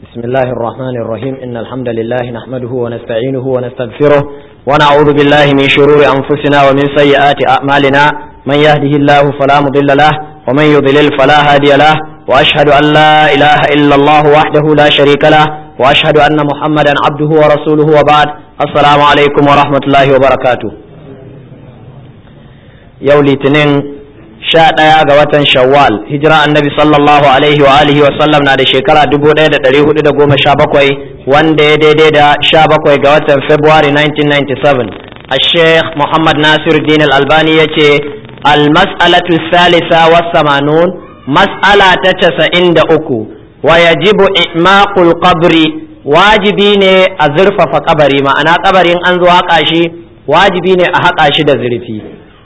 بسم الله الرحمن الرحيم إن الحمد لله نحمده ونستعينه ونستغفره ونعوذ بالله من شرور أنفسنا ومن سيئات أعمالنا من يهده الله فلا مضل له ومن يضلل فلا هادي له وأشهد أن لا إله إلا الله وحده لا شريك له وأشهد أن محمدا عبده ورسوله وبعد السلام عليكم ورحمة الله وبركاته يولي تنين sha ɗaya ga watan shawwal hijira annabi sallallahu alaihi wa alihi wa sallam na da shekara dubu ɗaya da ɗari hudu da goma sha bakwai wanda ya daidai da sha bakwai ga watan february 1997 a sheikh muhammad nasir din albani ya ce almas'alatu salisa wa samanun mas'ala ta casa'in da uku wa yajibu i'maqul qabri wajibi ne a zurfafa kabari ma'ana kabarin an zo haƙa shi wajibi ne a haƙa shi da zurfi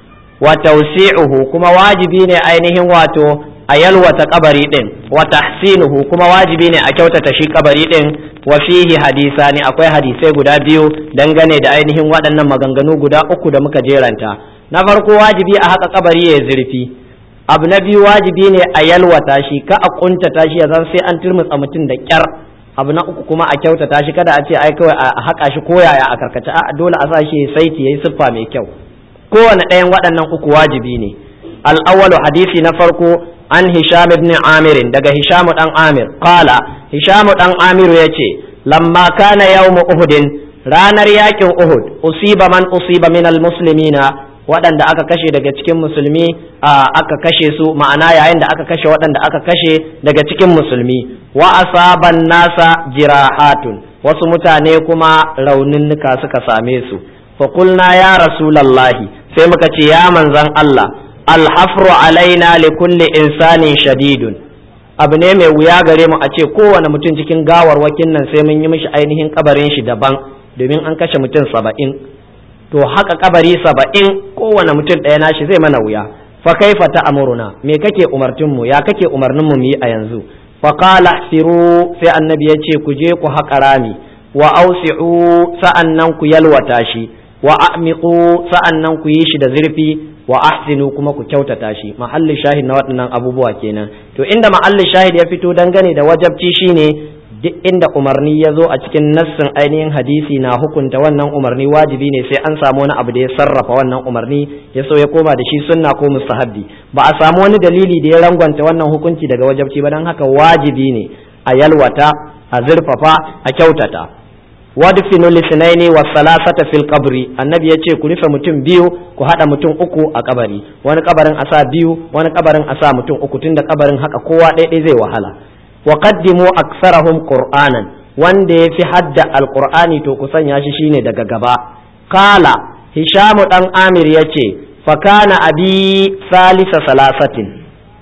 wa tawsi'uhu kuma wajibi ne ainihin wato a yalwata kabari din wa tahsinuhu kuma wajibi ne a kyautata shi kabari din wa fihi hadisani akwai hadisai guda biyu dangane da ainihin waɗannan maganganu guda uku da muka jeranta na farko wajibi a haka kabari ya zurfi abu na biyu wajibi ne a yalwata shi ka a kuntata shi ya zan sai an turmutsa mutum da kyar abu na uku kuma a kyautata shi kada a ce ai kawai a haka shi koyaya a karkace a dole a sa shi saiti yayi siffa mai kyau kowane ɗayan waɗannan uku wajibi ne al'awwalu hadisi na farko an hisham ibn amir daga hisham dan amir qala hisham dan amir yace lamma kana yawm uhudin ranar yakin uhud usiba man usiba min almuslimina waɗanda aka kashe daga cikin musulmi aka kashe su ma'ana yayin da aka kashe waɗanda aka kashe daga cikin musulmi wa asaban nasa jirahatun wasu mutane kuma rauninnuka suka same su fa qulna ya rasulallahi sai muka ce ya manzan Allah alhafru alaina li kulli insanin shadidun abu ne mai wuya gare mu a ce kowane mutum cikin gawarwakin nan sai mun yi mishi ainihin kabarin shi daban domin an kashe mutum saba'in to haka kabari saba'in kowane mutum ɗaya nashi zai mana wuya fa kaifa ta amuruna me kake umartin mu ya kake umarnin mu yi a yanzu fa qala siru sai annabi ya ce ku je ku haƙa rami wa ausi'u sa'annan ku yalwata shi wa a'miqu sa'annan ku yi shi da zurfi wa ahsinu kuma ku kyautata shi mahallin shahid na waɗannan abubuwa kenan to inda mahallin shahid ya fito dangane da wajabci shine duk inda umarni ya zo a cikin nassin ainihin hadisi na hukunta wannan umarni wajibi ne sai an samu wani abu da ya sarrafa wannan umarni ya so ya koma da shi sunna ko mustahabbi ba a samu wani dalili da ya rangwanta wannan hukunci daga wajabci ba don haka wajibi ne a yalwata a zurfafa a kyautata wadfinu lisnaini wa salasata fil qabri annabi ya ce ku rufe mutum biyu ku hada mutum uku a kabari wani kabarin a sa biyu wani kabarin a sa mutum uku tunda kabarin haka kowa ɗaya zai wahala wa qaddimu aktsarahum qur'anan wanda ya fi hadda alqur'ani to ku sanya shi shine daga gaba kala hishamu dan amir yace fa kana abi salisa salasatin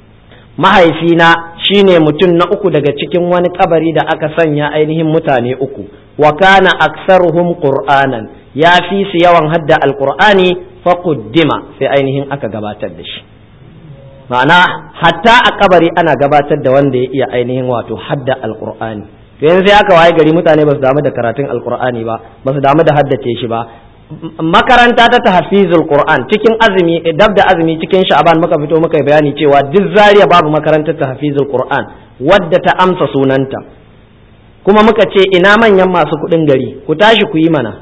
mahaifina shine mutum na uku daga cikin wani kabari da aka sanya ainihin mutane uku wa kana aksaruhum qur'anan ya fi su yawan hadda alqur'ani fa quddima sai ainihin aka gabatar da shi ma'ana hatta a kabari ana gabatar da wanda ya iya ainihin wato hadda alqur'ani to yanzu sai aka waye gari mutane ba su damu da karatun alqur'ani ba ba su damu da haddace shi ba makaranta ta tahfizul qur'an cikin azumi dab da azumi cikin sha'ban muka fito muka bayani cewa duk zariya babu makarantar tahfizul qur'an wadda ta amsa sunanta kuma muka ce ina manyan masu kuɗin gari ku tashi ku yi mana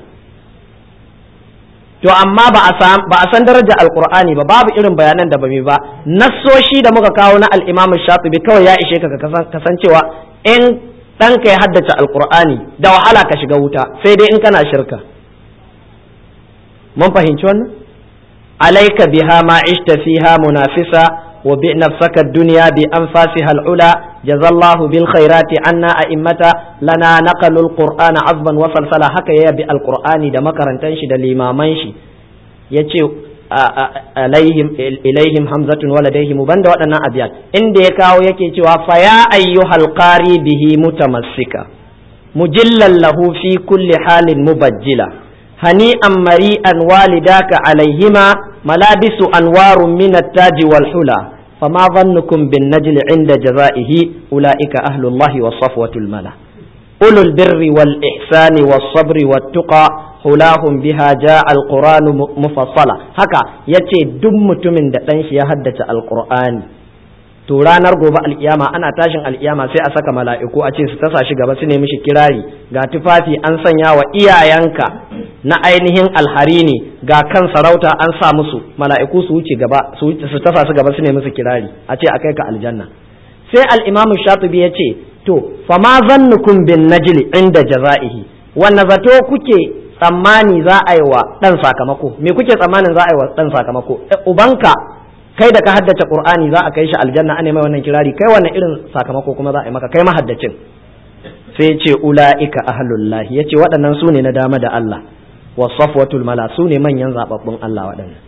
to amma ba a san daraja alqur'ani ba babu irin bayanan da bami ba nassoshi da muka kawo na al-imam shatibi kawai ya ishe ka kasancewa in ɗanka ya haddace alqur'ani da wahala ka shiga wuta sai dai in kana shirka mun fahimci wannan alaika biha ma ishta fiha munafisa wa bi nafsaka dunya bi anfasiha al'ula jazallahu bil khairati anna a'immata lana naqalu alqur'ana azban wa salsala haka ya bi alqur'ani da makarantan shi da limaman shi yace alaihim ilaihim hamzatun wa ladaihim banda waɗannan abiyat inda ya kawo yake cewa fa ya ayyuhal qari bihi mutamassika mujillan lahu fi kulli halin mubajjila هنيئا مريئا والداك عليهما ملابس أنوار من التاج والحلى فما ظنكم بالنجل عند جزائه أولئك أهل الله والصفوة الملا أولو البر والإحسان والصبر والتقى حلاهم بها جاء القرآن مفصلا هكا يتي دم من دتنش يهدت القرآن to ranar gobe alkiyama ana tashin alkiyama sai a saka mala'iku a ce su tasa shi gaba su nemi shi kirari ga tufafi an sanya wa iyayenka na ainihin alhari ne ga kan sarauta an sa musu mala'iku su wuce gaba su tasa su gaba su nemi su kirari a ce a kai ka aljanna sai al-imamu shatibi ya ce to fama zannukum bin najli inda jaza'ihi wanne zato kuke tsammani za a yi wa dan sakamako me kuke tsammanin za a yi wa dan sakamako ubanka kai da ka haddace qur'ani za a kai shi aljanna ana mai wannan kirari kai wannan irin sakamako kuma za a yi maka kai mahaddacin sai ce ula'ika ahlullahi yace waɗannan su ne na dama da Allah wa safwatul mala su ne manyan zababbun Allah waɗannan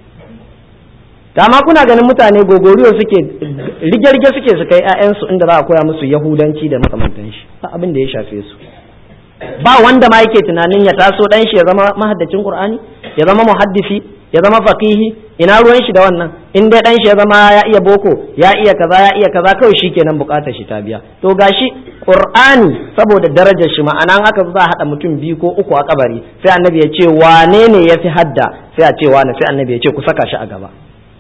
dama kuna ganin mutane gogoriyo suke rige-rige suke su kai 'ya'yansu inda za a koya musu yahudanci da makamantan shi ba abin da ya shafe su ba wanda ma yake tunanin ya taso dan shi ya zama mahaddacin qur'ani ya zama muhaddisi ya zama faqihi ina ruwan shi da wannan in dai dan shi ya zama ya iya boko ya iya kaza ya iya kaza kawai shikenan bukatar shi ta biya to gashi qur'ani saboda darajar shi ma'ana haka za a hada mutum biyu ko uku a kabari sai annabi ya ce wane ne ya fi hadda sai a ce wane sai annabi ya ce ku saka shi a gaba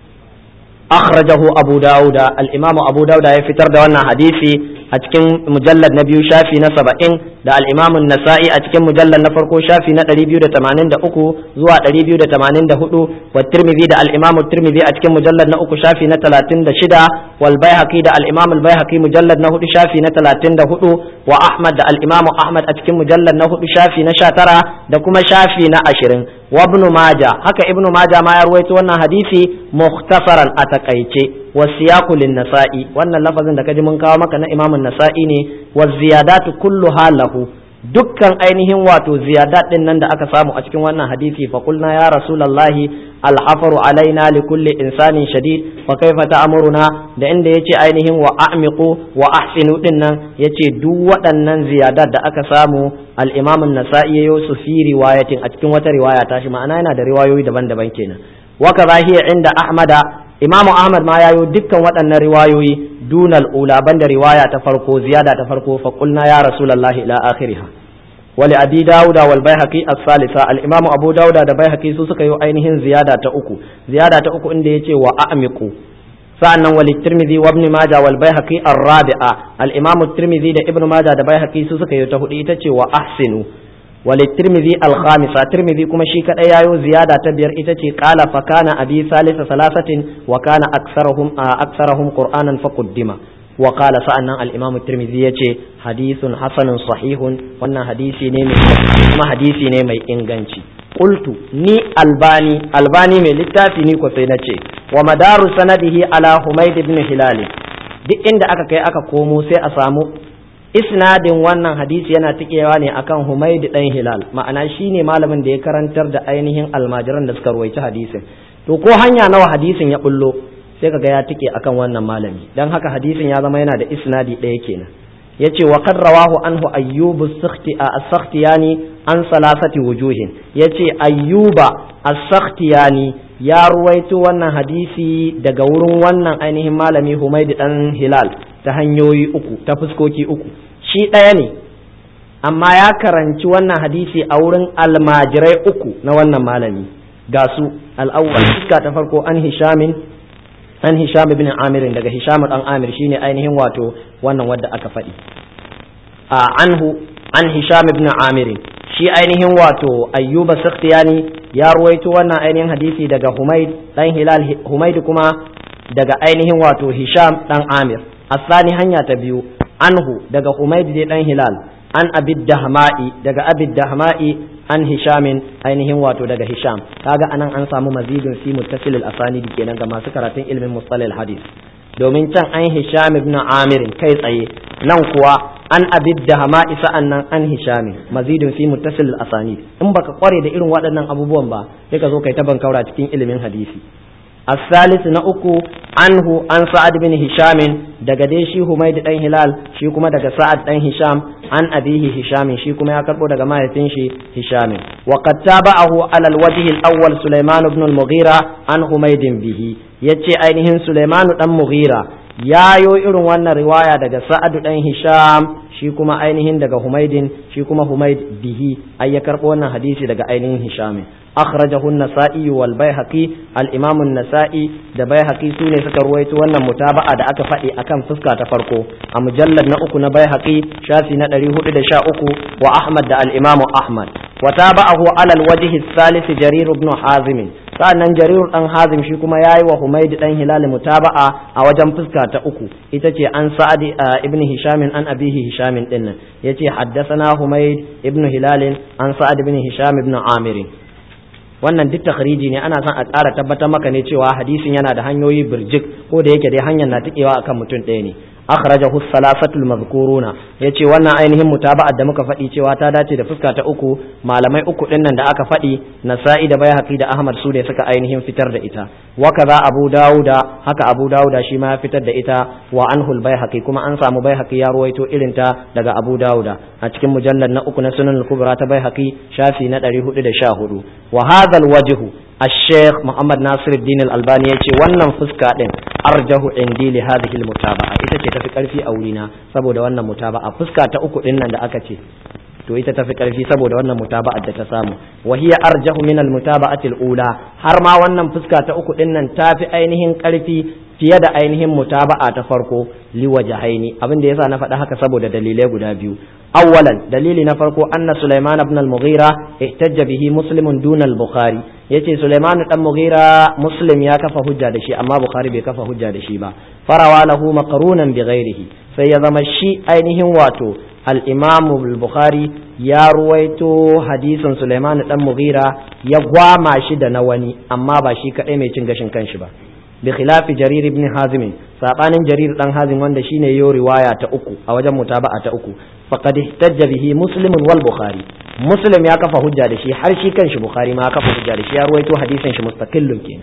akhrajahu abu dauda al-imam abu dauda ya fitar da wannan hadisi a cikin mujallad na biyu shafi na saba'in da al-imam nasa'i a cikin mujallad na farko shafi na ɗari biyu da tamanin da uku zuwa ɗari biyu da tamanin da hudu wa tirmidhi da al-imam tirmidhi a cikin mujallad na uku shafi na talatin da shida wal baihaqi da al-imam al-baihaqi mujallad na hudu shafi na talatin da hudu wa ahmad da al-imam ahmad a cikin mujallad na hudu shafi na sha tara da kuma shafi na ashirin wa ibn maja haka ibn maja ma ya ruwaito wannan hadisi mukhtasaran a takaice wa siyaqu lin nasa'i wannan lafazin da kaji mun kawo maka na imam nasa'i ne wa ziyadatu kulluha lahu dukkan ainihin wato ziyadat din nan da aka samu a cikin wannan hadisi fa qulna ya rasulullahi alhafaru alaina li kulli insanin shadid fa kaifa ta'muruna da inda yace ainihin wa a'miqu wa ahsinu din nan yace duk waɗannan ziyadat da aka samu al-imam an-nasa'i yayo su fi riwayatin a cikin wata riwaya tashi ma'ana yana da riwayoyi daban-daban kenan wa kaza hiya inda ahmada imam ahmad ma yayo dukkan waɗannan riwayoyi dunal ula banda riwaya ta farko ziyada ta farko fa qulna ya rasulullahi ila akhiriha wali abi dauda wal baihaqi as-salisa al-imam abu dauda da baihaqi su suka yi ainihin ziyada ta uku ziyada ta uku inda yace wa a'miqu sa'annan wali tirmidhi wa ibn majah wal baihaqi ar-rabi'a al-imam tirmidhi da ibn majah da baihaqi su suka yi ta hudu ita ce wa ahsinu wali tirmidhi al-khamisa tirmidhi kuma shi kadai yayo ziyada ta biyar ita ce qala fa kana abi salisa salasatin wa kana aksarahum aksarahum qur'anan fa quddima wa qala sa'annan al-imam tirmidhi yace hadithun hasanun sahihun wannan hadisi ne mai kuma hadisi ne mai inganci qultu ni albani albani mai littafi ni ko sai nace wa madaru sanadihi ala humayd ibn hilal duk inda aka kai aka komo sai a samu isnadin wannan hadisi yana tikewa ne akan Humayd dan Hilal ma'ana shine malamin da ya karantar da ainihin almajiran da suka ruwaici hadisin to ko hanya nawa hadisin ya bullo sai kaga ya tike akan wannan malami dan haka hadisin ya zama yana da isnadi ɗaya kenan yace wa qad rawahu anhu ayyub as-sakhtiyani an salasati wujuhin yace ayyuba as-sakhtiyani ya ruwaito wannan hadisi daga wurin wannan ainihin malami Humayd dan Hilal ta hanyoyi uku ta fuskoki uku shi ɗaya ne amma ya karanci wannan hadisi a wurin almajirai uku na wannan malami ga su al'awwal fuska ta farko an hishamin an hisham ibn amir daga hisham dan amir shine ainihin wato wannan wadda aka faɗi a anhu an hisham ibn amir shi ainihin wato ayyuba sakhtiyani ya ruwaito wannan ainihin hadisi daga humaid dan hilal humaid kuma daga ainihin wato hisham dan amir asani hanya ta biyu anhu daga humaid dai dan hilal an abid dahma'i daga abid dahma'i an hishamin ainihin wato daga hisham kaga anan an samu mazidun fi muttasil al-asanid kenan ga masu karatun ilmin mustalil hadith domin can an hisham ibn amir kai tsaye nan kuwa an abid dahma'i sa'annan an hishamin mazidun fi muttasil al-asanid in baka kware da irin waɗannan abubuwan ba sai ka zo kai ta bankaura cikin ilimin hadisi الثالث نأكو عنه عن سعد بن هشام daga dai shi Humayd dan Hilal shi kuma daga Sa'ad dan Hisham an abihi Hisham shi kuma ya karbo daga mahaifin shi Hisham wa qad tabahu ala al-wajh al-awwal Sulaiman ibn al-Mughira an Humayd bihi yace ainihin Sulaiman dan Mughira yayo irin wannan riwaya daga Sa'ad dan Hisham shi kuma ainihin daga humaidin shi kuma humaid bihi ai ya karbo wannan hadisi daga ainihin hisham akhrajahu an-nasa'i wal baihaqi al-imam an-nasa'i da baihaqi sune suka ruwaito wannan mutaba'a da aka faɗi akan fuska ta farko a mujallad na uku na baihaqi shafi na 413 wa ahmad da al-imam ahmad wa tabahu ala al-wajhi ath-thalith jarir ibn hazim sa'annan jarir dan hazim shi kuma yayi wa humaid dan hilal mutaba'a a wajen fuska ta uku ita ce an sa'adi ibn hisham an abihi hisham din nan yace haddathana humaid ibn hilal an sa'ad ibn hisham ibn amir wannan duk takhriji ne ana son a ƙara tabbatar maka ne cewa hadisin yana da hanyoyi birjik ko da yake dai hanyar na tikewa akan mutum ɗaya ne akhrajahu salasatul mazkuruna yace wannan ainihin mutaba'at da muka faɗi cewa ta dace da fuska ta uku malamai uku din nan da aka faɗi nasa'i da baihaqi da ahmad su ne suka ainihin fitar da ita wa kaza abu dauda haka abu dauda shi ma ya fitar da ita wa anhul baihaqi kuma an samu baihaqi ya ruwaito irin ta daga abu dauda a cikin mujallad na uku na sunan al-kubra ta baihaqi shafi na 414 wa hadha al-wajhu الشيخ محمد ناصر الدين الألباني يقول wannan fuska din arjahu indi li hadhihi almutaba'a ita ce tafi karfi a wurina saboda wannan mutaba'a fuska ta uku din nan da aka ce to ita tafi karfi saboda wannan mutaba'ar da ta samu wa hiya arjahu min almutaba'ati alula har ma wannan fuska ta uku din nan tafi ainihin karfi fiye da ainihin mutaba'a ta farko liwajahaini abin da yasa na faɗa haka saboda dalilai guda biyu awwalan dalili na farko anna sulaiman ibn al-mughira ihtajja bihi muslimun duna al-bukhari yace sulaiman dan mughira muslim ya kafa hujja da shi amma bukhari bai kafa hujja da shi ba farawa lahu maqrunan bi ghairihi sai ya zama shi ainihin wato al-imam al-bukhari ya ruwaito hadisin sulaiman dan mughira ya gwama shi da na wani amma ba shi kadai mai cin gashin kanshi ba bi khilafi jarir ibn hazim sabanin jarir dan hazim wanda shine yo riwaya ta uku a wajen mutaba'a ta uku faqad ihtajja bihi muslim wal bukhari muslim ya kafa hujja da shi har shi kanshi bukhari ma ya kafa hujja da shi ya ruwaito hadisin shi mustaqillun kenan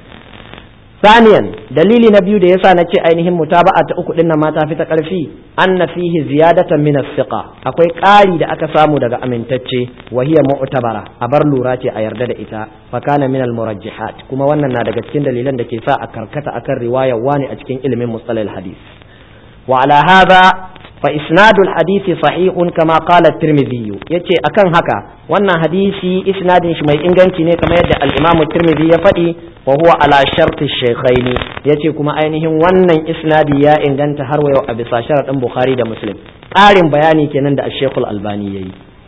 ثانيا dalili na biyu da yasa na ce ainihin mutaba'a ta uku din nan ma ta fi ta karfi anna fihi ziyadatan min as-siqa akwai ƙari da aka samu daga amintacce wa hiya mu'tabara a bar lura ce a yarda da ita fa kana min al-murajjihat kuma wannan na daga cikin dalilan da ke sa a karkata akan riwayar wani a cikin ilimin mustalal hadith wa ala hadha fa isnadul hadisi sahihun kama qala at-tirmidhi yace akan haka wannan hadisi isnadin shi mai inganci ne kamar yadda al-imam at-tirmidhi ya faɗi wa huwa ala sharti shaykhaini yace kuma ainihin wannan isnadi ya inganta har wayo a bisa sharadin bukhari da muslim ƙarin bayani kenan da ash-shaykh al-albani yayi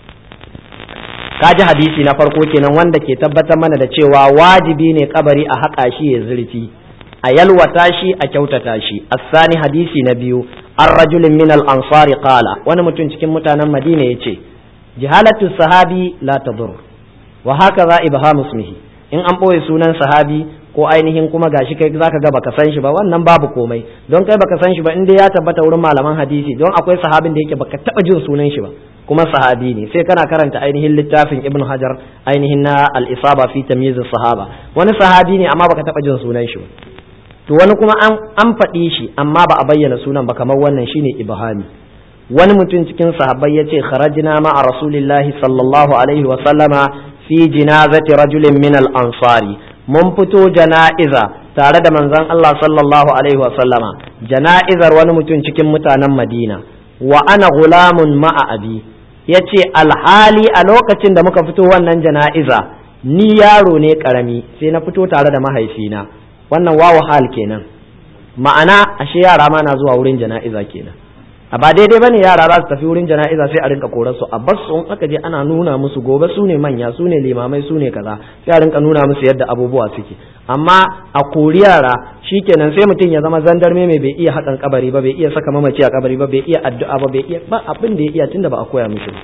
kaji hadisi na farko kenan wanda ke tabbatar mana da cewa wajibi ne kabari a haƙa shi ya zurfi a yalwata shi a kyautata shi asani hadisi na biyu an rajulin min al-ansari qala wani mutum cikin mutanen madina yace jihalatu sahabi la tadur wa hakaza ibhamu ismihi in an boye sunan sahabi ko ainihin kuma gashi kai zaka ga baka san shi ba wannan babu komai don kai baka san shi ba inda ya tabbata wurin malaman hadisi don akwai sahabin da yake baka taba jin sunan shi ba kuma sahabi ne sai kana karanta ainihin littafin ibn hajar ainihin na al-isaba fi tamyiz sahaba wani sahabi ne amma baka taba jin sunan shi ba to wani kuma an an faɗi shi amma ba a bayyana sunan ba kamar wannan shine ibhami wani mutum cikin sahabbai yace kharajna ma'a rasulillahi sallallahu alaihi wa sallama fi jinazati rajulin min al-ansari mun fito jana'iza tare da manzon Allah sallallahu alaihi wa sallama jana'izar wani mutum cikin mutanen Madina wa ana gulamun ma'a abi yace alhali a lokacin da muka fito wannan jana'iza ni yaro ne karami sai na fito tare da mahaifina wannan wawu hal kenan ma'ana ashe yara ma na zuwa wurin jana'iza kenan a ba daidai bane yara za su tafi wurin jana'iza sai a rinka korar su a bas su aka je ana nuna musu gobe su ne manya su ne limamai su ne kaza sai a rinka nuna musu yadda abubuwa suke amma a kori yara shikenan sai mutum ya zama zandarme mai bai iya haƙan kabari ba bai iya saka mamaci a kabari ba bai iya addu'a ba bai iya ba abin da ya iya tunda ba a koya mishi ba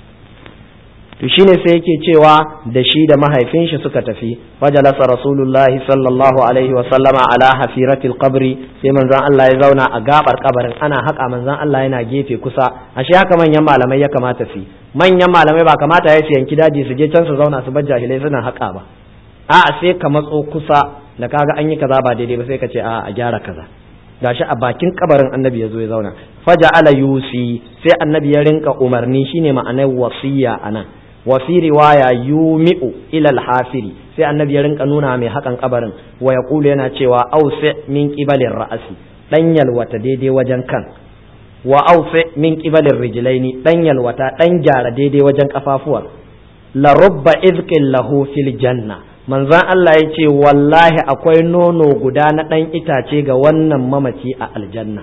to shine sai yake cewa da shi da mahaifin shi suka tafi fajalasa rasulullahi sallallahu alaihi wa sallama ala hafiratil qabri sai manzon Allah ya zauna a gabar kabarin ana haka manzon Allah yana gefe kusa ashe haka manyan malamai ya kamata su manyan malamai ba kamata ya su yanki daji su je can su zauna su bar jahilai suna haka ba a'a sai ka matso kusa da kaga an yi kaza ba daidai ba sai ka ce a a gyara kaza gashi a bakin kabarin annabi ya zo ya zauna faja ala yusi sai annabi ya rinka umarni shine ma'anar wasiya anan wa fi riwaya yumi'u ila al-hafiri sai annabi ya rinka nuna mai hakan kabarin wa yaqulu yana cewa ausi min qibalir ra'asi dan yalwata daidai wajen kan wa awfi min qibalir rijlaini dan yalwata dan gyara daidai wajen kafafuwar la rubba izqin lahu fil janna manzon Allah ya ce wallahi akwai nono guda na dan itace ga wannan mamaci a aljanna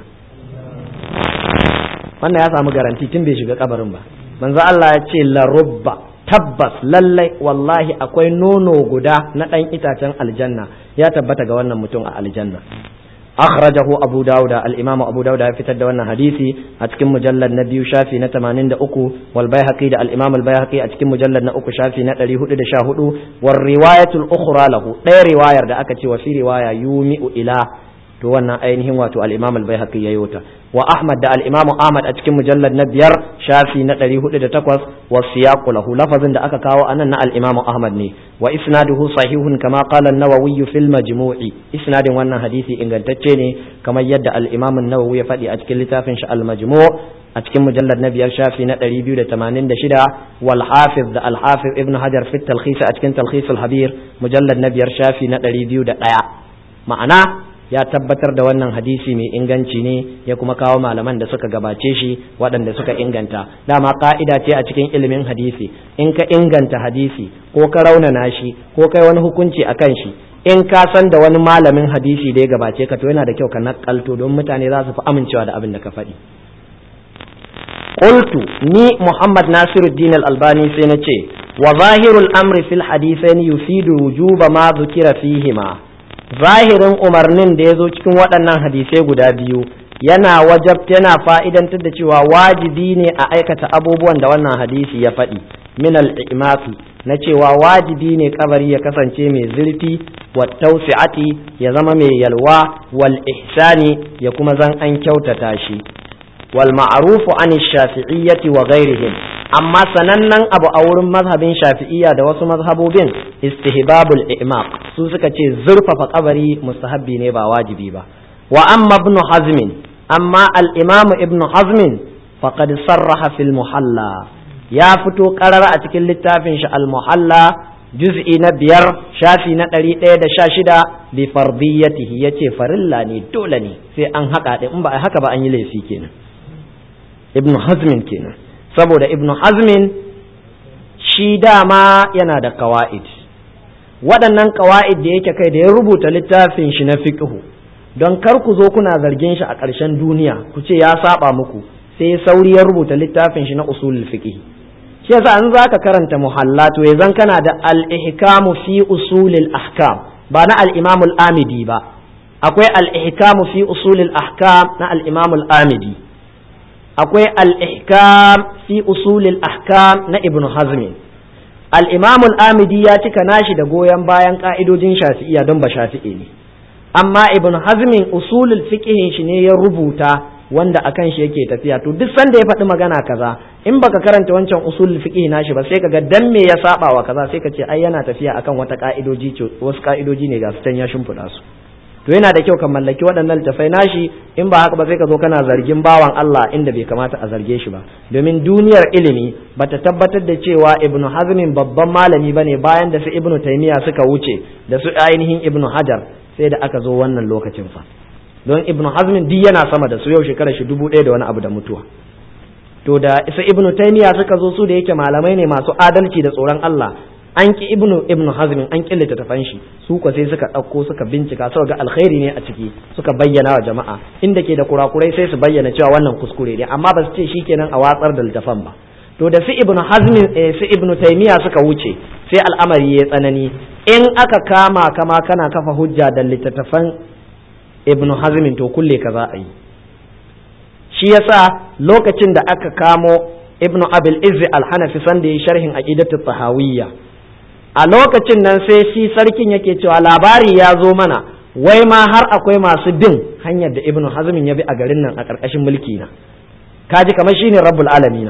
wannan ya samu garanti tun bai shiga kabarin ba manzon Allah ya ce la rubba tabbas lallai wallahi akwai nono guda na ɗan itacen aljanna ya tabbata ga wannan mutum a aljanna akhrajahu abu dauda al-imamu abu dauda ya fitar da wannan hadisi a cikin mujallad na biyu shafi na 83 wal baihaqi da al-imam al-baihaqi a cikin mujallad na uku shafi na 414 war riwayatul ukhra lahu ɗaya riwayar da aka ce wa fi riwaya yumi'u ila to wannan ainihin wato al-imam al-baihaqi yayi ta wa ahmad da al-imam ahmad a cikin mujallad na biyar shafi na 408 wa siyaqu lahu lafazin da aka kawo anan na al-imam ahmad ne wa isnaduhu sahihun kama qala an-nawawi fil majmu'i isnadin wannan hadisi ingantacce ne kamar yadda al-imam an-nawawi ya faɗi a cikin littafin shi al-majmu' a cikin mujallad na biyar shafi na 286 wal hafiz da al-hafiz ibn hajar fi talkhis a cikin talkhis al-habir mujallad na biyar shafi na 201 ma'ana ya tabbatar da wannan hadisi mai inganci ne ya kuma kawo malaman da suka gabace shi waɗanda suka inganta dama ka'ida ce a cikin ilimin hadisi in ka inganta hadisi ko ka raunana shi ko kai wani hukunci a kan shi in ka san da wani malamin hadisi da ya gabace ka to yana da kyau ka nakalto don mutane za su fi amincewa da abin da ka faɗi qultu ni muhammad nasiruddin al-albani sai na ce wa zahirul amri fil hadithaini yufidu wujuba ma dhukira fihima zahirin umarnin da ya zo cikin waɗannan hadisai guda biyu yana wajab yana fa'idantar da cewa wajibi ne a aikata abubuwan da wannan hadisi ya faɗi min al'imafi na cewa wajibi ne kabari ya kasance mai zurfi wa tausi'ati ya zama mai yalwa wal ihsani ya kuma zan an kyautata shi wal ma'rufu an shafi'iyyati wa ghairihim amma sanannen abu a wurin mazhabin shafi'iyya da wasu mazhabobin istihbabul i'maq su suka ce zurfafa kabari mustahabbi ne ba wajibi ba wa amma ibn hazm amma al-imam ibn hazm faqad sarraha fil muhalla ya fito karara a cikin littafin shi al-muhalla juz'i na biyar shafi na ɗari ɗaya da sha shida bi fardiyatihi yace farilla ne dole ne sai an haka in ba a haka ba an yi laifi kenan ibn hazmin kenan saboda ibnu hazmin shi dama yana da kawa'id waɗannan kawa'id da yake kai da ya rubuta littafin shi na fiqhu don kar ku zo kuna zargin shi a ƙarshen duniya ku ce ya saba muku sai sauri ya rubuta littafin shi na usulul fiqh shi yasa an zaka karanta muhallatu ya zan kana da al-ihkamu fi usulil ahkam ba na al-imam al-amidi ba akwai al-ihkamu fi usulil ahkam na al-imam al-amidi akwai al-ihkam fi usulil ahkam na ibn hazm al-imam al-amidi ya cika nashi da goyon bayan ka'idojin shafi'iyya don ba shafi'i ne amma ibn hazm usulul fiqh shi ne ya rubuta wanda akan shi yake tafiya to duk sanda ya faɗi magana kaza in baka karanta wancan usulul fiqh nashi ba sai kaga dan me ya saba wa kaza sai ka ce ai yana tafiya akan wata ka'idoji wasu ka'idoji ne ga su can ya shimfiɗa su to yana da kyau ka mallaki waɗannan littafai nashi in ba haka ba sai ka zo kana zargin bawan Allah inda bai kamata a zarge shi ba domin duniyar ilimi bata tabbatar da cewa ibn hazmin babban malami bane bayan da su ibn taymiya suka wuce da su ainihin ibn hajar sai da aka zo wannan lokacin fa don ibn hazmin duk yana sama da su yau shekarar shi dubu ɗaya da wani abu da mutuwa to da isa ibn taymiya suka zo su da yake malamai ne masu adalci da tsoron Allah an ki ibnu ibnu hazmin an killata tafan shi su ko sai suka ɗauko suka bincika suka ga alkhairi ne a ciki suka bayyana wa jama'a inda ke da kurakurai sai su bayyana cewa wannan kuskure ne amma ba su ce shikenan a watsar da littafan ba to da su ibnu hazmin eh, su ibnu taymiya suka wuce sai al'amari ya tsanani in aka kama kama kana kafa hujja da littattafan ibnu hazmin to kulle ka za a yi shi yasa lokacin da aka kamo ibnu abil izzi al-hanafi sanda ya sharhin aqidatu tahawiyya a lokacin nan sai shi sarkin yake cewa labari ya zo mana wai ma har akwai masu bin hanyar da ibnu hazmin ya bi a garin nan a ƙarƙashin mulki na kaji kamar shine rabbul alamin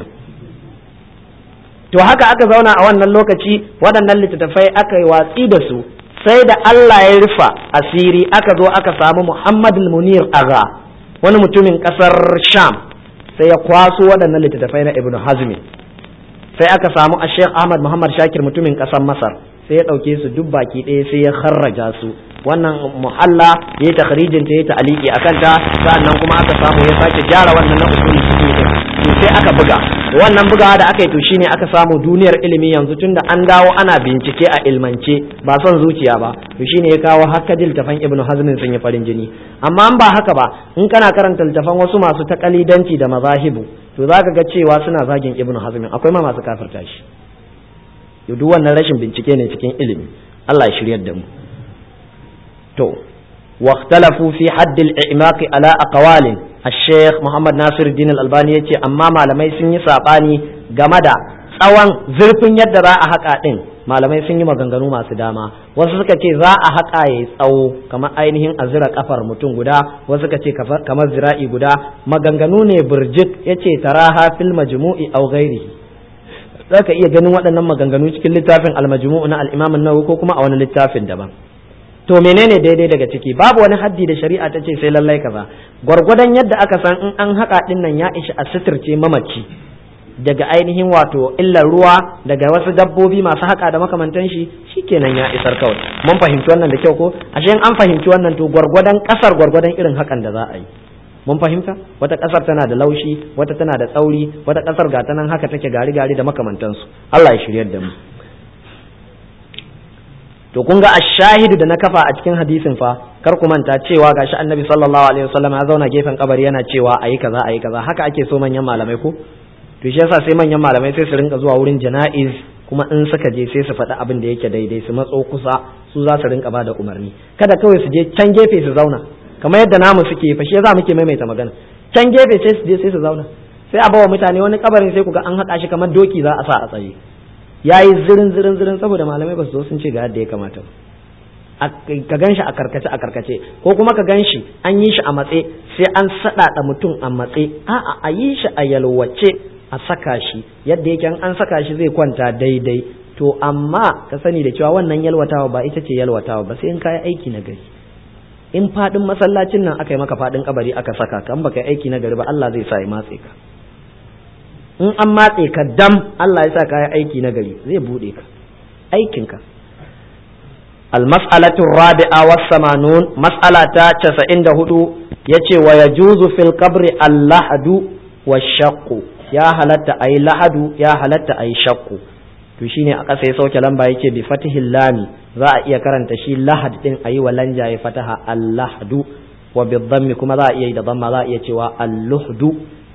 to haka aka zauna a wannan lokaci waɗannan littattafai aka yi watsi da su sai da Allah ya rufa asiri aka zo aka samu Muhammad munir aga wani mutumin ƙasar Sham sai ya kwaso waɗannan littattafai na Ibn Hazmi sai aka samu a Sheikh Ahmad Muhammad Shakir mutumin ƙasar Masar sai ya ɗauke su duk baki ɗaya sai ya kharraja su wannan muhalla yayi takhrijin ta yayi ta'liqi akan ta sannan kuma aka samu ya sake gyara wannan na usuli fiqh din to sai aka buga wannan bugawa da aka yi to shine aka samu duniyar ilimi yanzu tunda an dawo ana bincike a ilmance ba son zuciya ba to shine ya kawo haka tafan ibnu hazmin sun yi farin jini amma an ba haka ba in kana karanta littafan wasu masu takalidanci da mazahibu to zaka ga cewa suna zagin ibnu hazmin akwai ma masu kafirta shi duk wannan rashin bincike ne cikin ilimi Allah ya shiryar da mu to واختلفوا في حد الإعماق على أقوال الشيخ محمد ناصر الدين الألباني يتي أما malamai sun yi saɓani game da tsawon zurfin yadda za a haƙa ɗin malamai sun yi maganganu masu dama wasu suka ce za a haƙa ya tsawo kamar ainihin a zira kafar mutum guda wasu suka ce kamar zira'i guda maganganu ne burjik ya ce taraha fil majmu'i aw ghairihi za ka iya ganin waɗannan maganganu cikin littafin al-majmu'u na al-imam an-nawawi ko kuma a wani littafin daban to menene daidai daga ciki babu wani haddi da shari'a ta ce sai lallai kaza gwargwadon yadda aka san in an haƙa ɗin nan ya ishi a sitirce mamaci daga ainihin wato illar ruwa daga wasu dabbobi masu haƙa da makamantan shi shikenan ya isar kawai mun fahimci wannan da kyau ko ashe in an fahimci wannan to gwargwadon ƙasar gwargwadon irin haƙan da za a yi mun fahimta wata ƙasar tana da laushi wata tana da tsauri wata ƙasar ga ta nan haka take gari gari da makamantansu Allah ya shiryar da mu to kun ga ashahidu da na kafa a cikin hadisin fa kar ku manta cewa gashi annabi sallallahu alaihi wasallam ya zauna gefen kabari yana cewa ayi kaza ayi kaza haka ake so manyan malamai ko to shi yasa sai manyan malamai sai su rinka zuwa wurin jana'iz kuma in suka je sai su faɗi abin da yake daidai su matso kusa su za su rinka bada umarni kada kawai su je can gefe su zauna kamar yadda namu suke fa shi yasa muke maimaita magana can gefe sai su je sai su zauna sai a bawa mutane wani kabarin sai ku ga an haɗa shi kamar doki za a sa a tsaye ya yi zirin zirin zirin saboda malamai ba su zo sun ce ga yadda ya kamata ka gan shi a karkace a karkace ko kuma ka gan shi an yi shi a matse sai an saɗaɗa mutum a matse a'a a yi shi a yalwace a saka shi yadda yake an saka shi zai kwanta daidai to amma ka sani da cewa wannan yalwatawa ba ita ce yalwatawa ba sai in kayi aiki na gari in faɗin masallacin nan aka yi maka faɗin kabari aka saka ka in baka yi aiki na gari ba Allah zai sa ya matse ka in an matse ka dam Allah ya sa ka yi aiki na gari zai buɗe ka aikinka المسألة الرابعة والثمانون مسألة تسعين دهدو يتي ويجوز في القبر اللحد والشق يا هلت أي لحد يا هلت أي شق to shine a ƙasa ya sauke lamba yake bi fatihil lami za a iya karanta shi lahad din ayi wa lanja ya fataha allahdu wa bi dhammi kuma za a iya yi da dhamma za a iya cewa alluhdu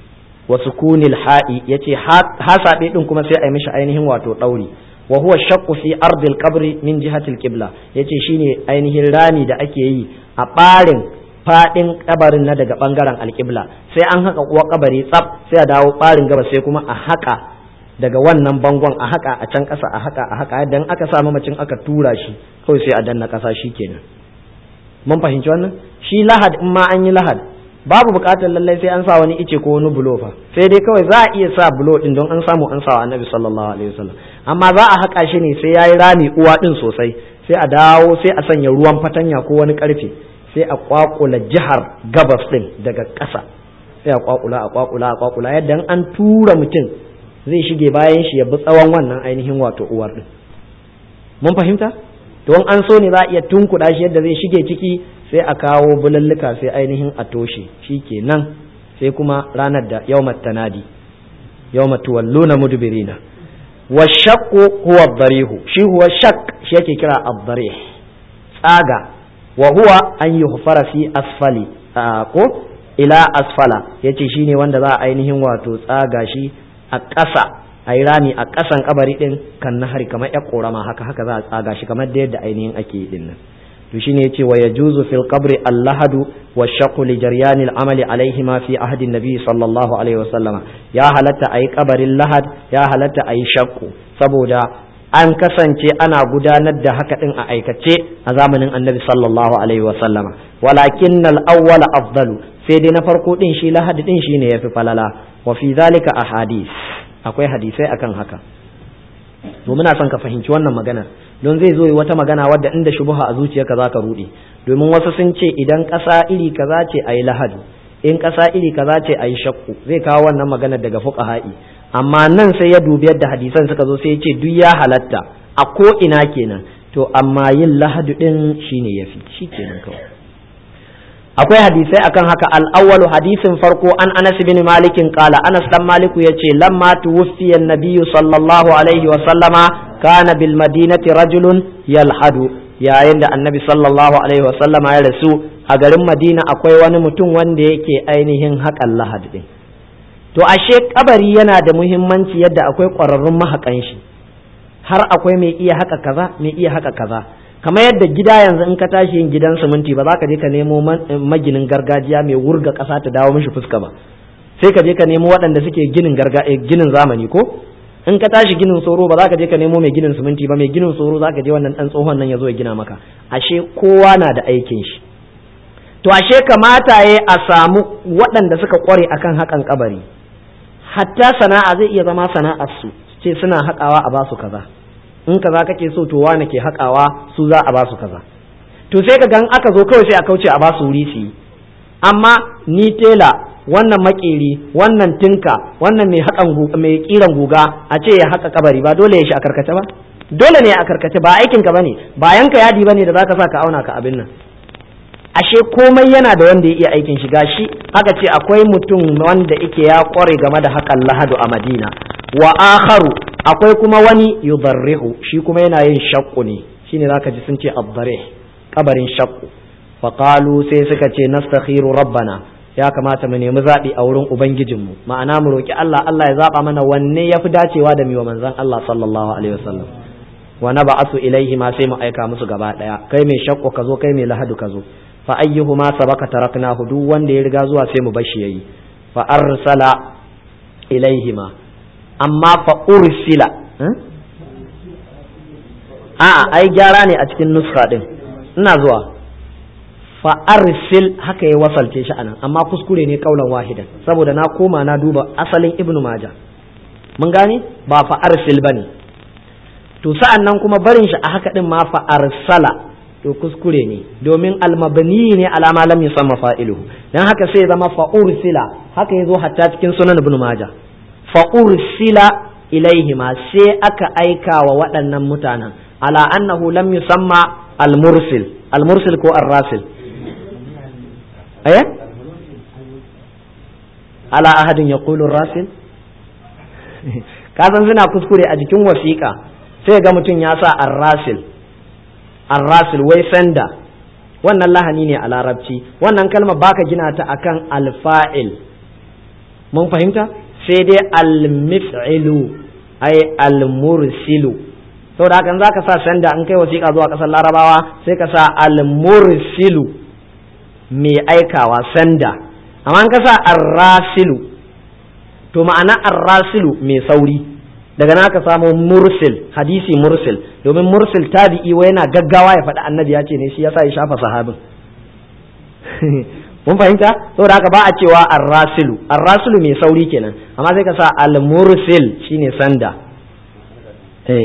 wa sukunil ha'i yace ha sabe din kuma sai a yi mishi ainihin wato dauri wa huwa shaqqu fi ardil qabri min jihati al-qibla yace shine ainihin rami da ake yi a barin fadin kabarin na daga bangaren alqibla sai an haka kuwa kabari tsaf sai a dawo barin gaba sai kuma a haka daga wannan bangon a haka a can kasa a haka a haka dan aka sa mamacin aka tura shi kawai sai a danna kasa kenan mun fahimci wannan shi lahad in ma an yi lahad babu bukatar lallai sai an sa wani ice ko wani bulo fa sai dai kawai za a iya sa bulo din don an samu an sa annabi sallallahu alaihi wasallam amma za a haƙa shi ne sai yayi rami uwa din sosai sai a dawo sai a sanya ruwan fatanya ko wani karfe sai a kwakula jihar gabas din daga ƙasa sai a kwakula a kwakula a kwakula yadda an tura mutum zai shige bayan shi ya bi tsawon wannan ainihin wato uwar din mun fahimta don an so ne za a iya tunkuɗa shi yadda zai shige ciki sai a kawo bulalluka sai ainihin a toshe shi kenan sai kuma ranar da yawmat tanadi yawmat tuwalluna mudbirina wa shaqqu huwa dharihu shi huwa shaq shi yake kira ad-dharih tsaga wa huwa an yuhfara fi asfali ko ila asfala yace shine wanda za a ainihin wato tsaga shi a ƙasa a yi rami a ƙasan kabari din kan nahari kamar ya korama haka haka za a tsaga shi kamar da yadda ainihin ake yi din nan to shine yace wa yajuzu fil qabri al-lahadu wa shaqqu li jaryan al-amal alayhi ma fi ahdi nabi sallallahu alaihi wa sallama ya halatta ayi kabarin lahad ya halatta ayi shaqqu saboda an kasance ana gudanar da haka din a aikace a zamanin annabi sallallahu alaihi wa sallama walakin al-awwal afdalu sai dai na farko din shi lahad din shine yafi falala wa fi zalika ahadith akwai hadisai akan haka to muna son ka fahimci wannan magana don zai zo wata magana wadda inda shubuha a zuciyarka za ka ruɗe domin wasu sun ce idan ƙasa iri kaza ce a yi lahadu in ƙasa iri kaza ce a yi shakku zai kawo wannan magana daga fuqaha'i amma nan sai ya dubi yadda hadisan suka zo sai ya ce duk ya halatta a ko ina kenan to amma yin lahadu din shine yafi shikenan kawai akwai hadisai akan haka al-awwalu hadisin farko an Anas bin Malik qala Anas dan Maliku yace lamma tuwfiya an-nabiy sallallahu alaihi wa sallama kana bil madinati rajulun yalhadu yayin da annabi sallallahu alaihi wa sallama ya rasu a garin Madina akwai wani mutum wanda yake ainihin haƙan lahad din to ashe kabari yana da muhimmanci yadda akwai ƙwararrun mahaƙan shi har akwai mai iya haƙa kaza mai iya haƙa kaza kamar yadda gida yanzu in ka tashi yin gidan siminti ba za ka je ka nemo maginin gargajiya mai wurga ƙasa ta dawo mishi fuska ba sai ka je ka nemo waɗanda suke ginin ginin zamani ko in ka tashi ginin tsoro ba za ka je ka nemo mai ginin siminti ba mai ginin tsoro za ka je wannan ɗan tsohon nan ya zo ya gina maka ashe kowa na da aikin shi to ashe kamata ya a samu waɗanda suka ƙware akan haƙan kabari hatta sana'a zai iya zama sana'ar su ce suna haƙawa a basu kaza in kaza kake so to wane ke haƙawa su za a ba su kaza to sai ka gan aka zo kawai sai a kauce a ba su wuri su yi amma ni tela wannan makeri wannan tinka wannan mai haƙan mai kiran guga a ce ya haƙa kabari ba dole ya shi a karkace ba dole ne a karkace ba aikin ka bane ba yanka yadi bane da zaka sa ka auna ka abin nan ashe komai yana da wanda ya iya aikin shiga shi aka ce akwai mutum wanda yake ya kware game da haƙan lahadu a madina wa akharu akwai kuma wani yudarrihu shi kuma yana yin shakku ne shine zaka ji sun ce abdarih kabarin shakku fa qalu sai suka ce nastakhiru rabbana ya kamata mu nemi zabi a wurin ubangijinmu ma'ana mu roki Allah Allah ya zaba mana wanne yafi dacewa da miwa manzon Allah sallallahu alaihi wasallam wa nab'athu ilaihi ma sai mu aika musu gaba daya kai mai shakku ka zo kai mai lahadu ka zo fa ayyuhuma sabaka taraknahu duk wanda ya riga zuwa sai mu bashi yayi fa arsala ilaihima amma fa ursila a'a ai gyara ne a cikin nuska din ina zuwa fa arsil haka ya wasalce shi anan amma kuskure ne kaulan wahidan saboda na koma na duba asalin ibnu maja mun gane ba fa arsil bane to sa'an nan kuma barin shi a haka din ma fa arsala to kuskure ne domin almabni ne alama lam yusamma fa'iluhu dan haka sai zama fa ursila haka yazo hatta cikin sunan ibnu maja fa ursila ilaihima sai aka aika wa waɗannan mutanen ala annahu lam yusamma al-mursil al-mursil ko ar-rasil eh ala ahadin yaqulu ar-rasil kasan suna kuskure a jikin wasiƙa sai ga mutum ya sa ar-rasil ar-rasil wai sanda wannan lahani ne a larabci wannan kalmar baka gina ta akan al-fa'il mun fahimta sai dai al-mif'ilu ay al-mursilu saboda hakan zaka sa sanda an kai wasiƙa zuwa ƙasar larabawa sai ka sa al-mursilu mai aikawa sanda amma an ka sa ar-rasilu to ma'ana ar-rasilu mai sauri daga na ka samu mursil hadisi mursil domin mursil tabi'i wa yana gaggawa ya faɗi annabi ya ce ne shi yasa ya shafa sahabin mun fahimta saboda haka ba a cewa ar-rasilu ar-rasilu mai sauri kenan amma sai ka sa al-mursil shine sanda eh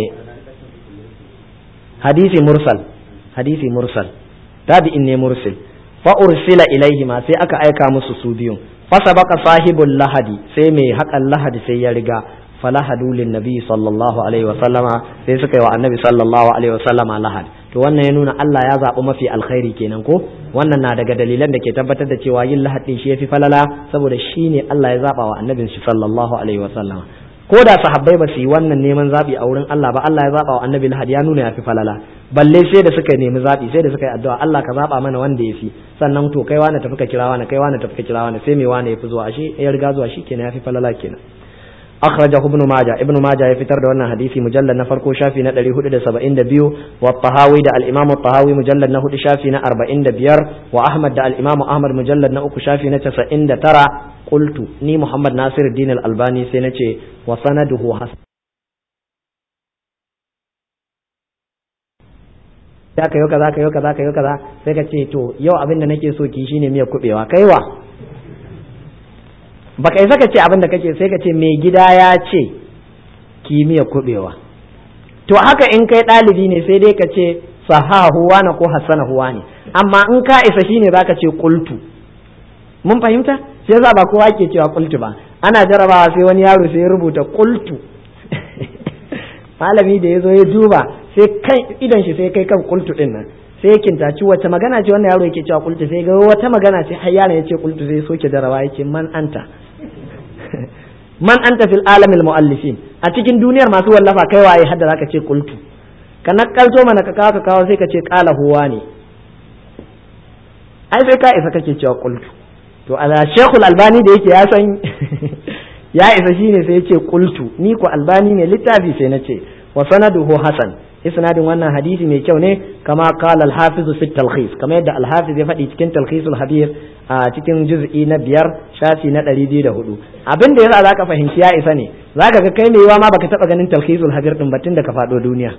hadisi mursal hadisi mursal tabi'in ne mursil fa ursila ilaihima sai aka aika musu su biyun fa sabaka sahibul lahadi sai mai haƙan lahadi sai ya riga falahadu lin nabi sallallahu alaihi wa sallama sai suka yi wa annabi sallallahu alaihi wa sallama lahad to wannan ya nuna Allah ya zaɓi mafi alkhairi kenan ko wannan na daga dalilan da ke tabbatar da cewa yin lahad din shi yafi falala saboda shi ne Allah ya zaɓa wa annabin shi sallallahu alaihi wa sallama ko da sahabbai ba su yi wannan neman zaɓi a wurin Allah ba Allah ya zaɓa wa annabi lahad ya nuna yafi falala balle sai da suka nemi zaɓi sai da suka yi addu'a Allah ka zaɓa mana wanda ya fi sannan to kai wani tafi ka kira wani kai wani tafi ka kira wani sai me wani ya fi zuwa ashe ya riga zuwa shi kenan yafi falala kenan أخرجه ابن ماجه ابن ماجه يفتر دون حديث مجلد نفرقو شافي ندري هدد سبعين دبيو والطهاوي دا الإمام الطهاوي مجلد نهد شافي أربعين دبير وأحمد دا الإمام أحمد مجلد نأك شافي نتسعين ترى قلت ني محمد ناصر الدين الألباني سنتي وسنده حسن ya ka yau kaza ka yau kaza ka yau kaza sai ka ce to yau abin da nake so ki shine miya kubewa kaiwa baka isa ka ce abin da kake sai ka ce mai gida ya ce kimiyya kubewa to haka in kai ɗalibi ne sai dai ka ce sahahu na ko hassana huwa ne amma in ka isa shine zaka ce kultu mun fahimta shi yasa ba kowa ke cewa kultu ba ana jarabawa sai wani yaro sai ya rubuta kultu malami da ya zo ya duba sai kan idan shi sai kai kan kultu din nan sai ya kintaci wata magana ce wannan yaro yake cewa kultu sai ga wata magana ce har yaron yace kultu sai soke jarawa yake man anta man anta fil alamil muallifin a cikin duniyar masu wallafa kai waye hadda zaka ce kultu ka nakalto mana ka kawo ka kawo sai ka ce kala huwa ne ai sai ka isa kake cewa kultu to ala shekul albani da yake ya san ya isa shine sai ya ce kultu ni ko albani ne littafi sai na ce wa sanaduhu hasan isnadin wannan hadisi mai kyau ne kama qala al-hafiz fi talkhis kama yadda al-hafiz ya faɗi cikin talkhisul habir a cikin juz'i na biyar shafi na ɗari biyu da hudu abin da yasa zaka fahimci ya isa ne zaka ga kai mai yiwa ma baka taɓa ganin talkhisul habir din batun da ka faɗo duniya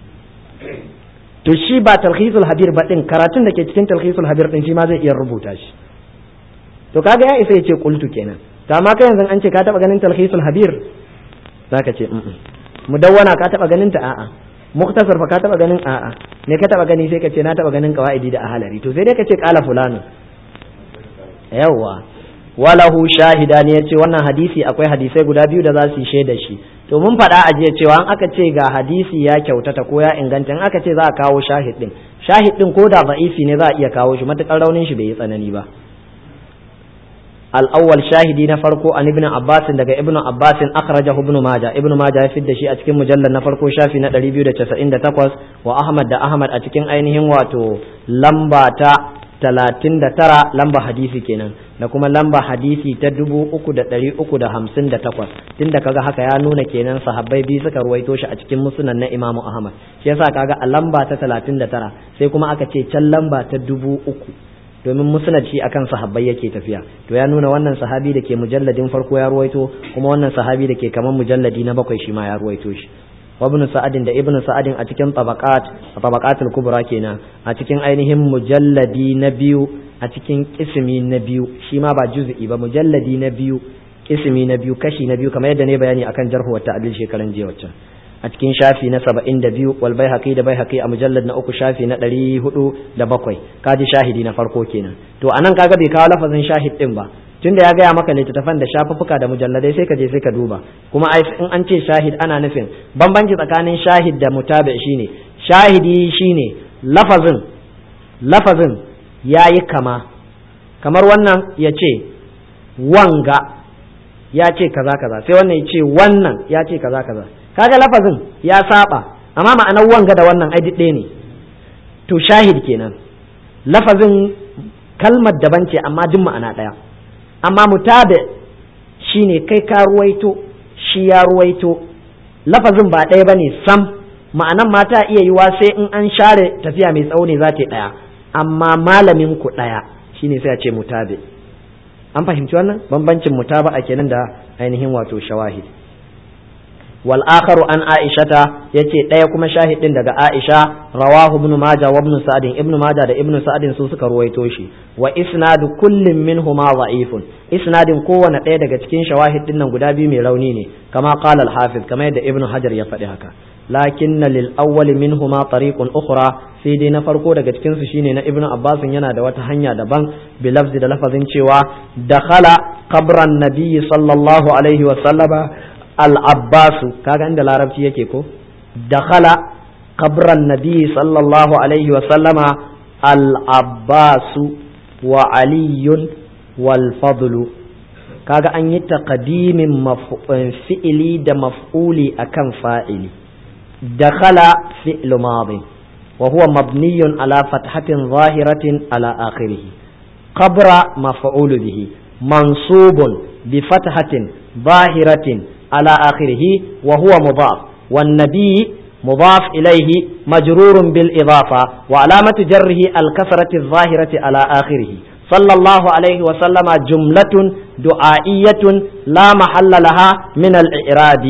to shi ba talkhisul habir ba din karatun da ke cikin talkhisul habir din shi ma zai iya rubuta shi to kaga ya isa ya ce qultu kenan to amma kai yanzu an ce ka taɓa ganin talkhisul habir zaka ce mudawwana ka taɓa ganin ta a'a muktasar fa ka taba ganin a'a ne ka taba gani sai ka ce na taba ganin qawaidi da ahalari to sai dai ka ce qala fulanu yawa walahu shahida ne yace wannan hadisi akwai hadisai guda biyu da za su yi shaida shi to mun faɗa a jiya cewa an aka ce ga hadisi ya kyautata ko ya inganta in aka ce za a kawo shahid din shahid din ko da da'ifi ne za a iya kawo shi matakar raunin shi bai yi tsanani ba الأول شاهدي نفرقو عن ابن عباس دقى ابن عباس أخرجه ابن ماجه ابن ماجه يفيد شيء أتكين مجلد نفرقو شافي ندري بيو دا تسعين دا تقوس وأحمد دا أحمد أتكين أينهم واتو لمبا تا talatin da tara lamba hadisi kenan da kuma lamba hadisi ta dubu uku da ɗari uku da hamsin da takwas tunda kaga haka ya nuna kenan sahabbai biyu suka ruwaito shi a cikin musunan na imamu ahmad shi yasa kaga a lamba ta talatin da tara sai kuma aka ce can lamba ta dubu uku domin musnad shi akan sahabbai yake tafiya to ya nuna wannan sahabi da ke mujalladin farko ya ruwaito kuma wannan sahabi da ke kaman mujalladi na bakwai shi ma ya ruwaito shi wa ibn sa'adin da ibn sa'adin a cikin tabaqat tabaqatul kubra kenan a cikin ainihin mujalladi na biyu a cikin kismi na biyu shi ma ba juz'i ba mujalladi na biyu kismi na biyu kashi na biyu kamar yadda ne bayani akan jarhu wa ta'dil shekaran jiya waccan a cikin shafi na saba'in da biyu wal bai haƙi da bai haƙi a mujallar na uku shafi na ɗari hudu da bakwai kaji shahidi na farko kenan to a nan kaga bai kawo lafazin shahid ɗin ba tunda ya gaya maka littattafan da shafuffuka da mujalladai sai ka je sai ka duba kuma in an ce shahid ana nufin bambanci tsakanin shahid da mutabi shine shahidi shine lafazin lafazin ya yi kama kamar wannan ya ce wanga ya ce kaza kaza sai wannan ya ce wannan ya ce kaza kaza kaga lafazin ya saba amma ma'anar wanga da wannan ai ɗaya ne to shahid kenan lafazin kalmar daban ce amma duk ma'ana ɗaya amma mutabi shine kai ka ruwaito shi ya ruwaito lafazin ba ɗaya bane sam ma'anan ma ta iya yiwa sai in an share tafiya mai tsawo ne za ta yi ɗaya amma malamin ku ɗaya shine sai a ce mutabi an fahimci wannan bambancin mutaba a kenan da ainihin wato shawahid wal akharu an aishata yace ɗaya kuma shahidin daga aisha rawahu ibn majah wa ibn sa'd ibn majah da ibn sa'd su suka ruwaito shi wa isnadu kullin minhuma dha'ifun isnadin kowane ɗaya daga cikin shawahid din nan guda biyu mai rauni ne kama qala al-hafiz kama yadda ibn hajar ya faɗi haka lakinna lil awwal minhuma tariqun ukhra sai dai na farko daga cikin su shine na ibn abbas yana da wata hanya daban bi lafzi da lafazin cewa dakhala qabran nabiyyi sallallahu alaihi wa sallama al-abbasu kaga inda larabci yake ko dakhala qabran nabi sallallahu alaihi wa sallama al-abbasu wa aliyun wal fadlu kaga an yi taqdimin fi'ili da maf'uli akan fa'ili dakhala fi'lu madi wa huwa mabniyun ala fathatin zahiratin ala akhirih qabra maf'ulu bihi mansubun bi fathatin zahiratin على آخره وهو مضاف والنبي مضاف إليه مجرور بالإضافة وعلامة جره الكسرة الظاهرة على آخره صلى الله عليه وسلم جملة دعائية لا محل لها من الإعراب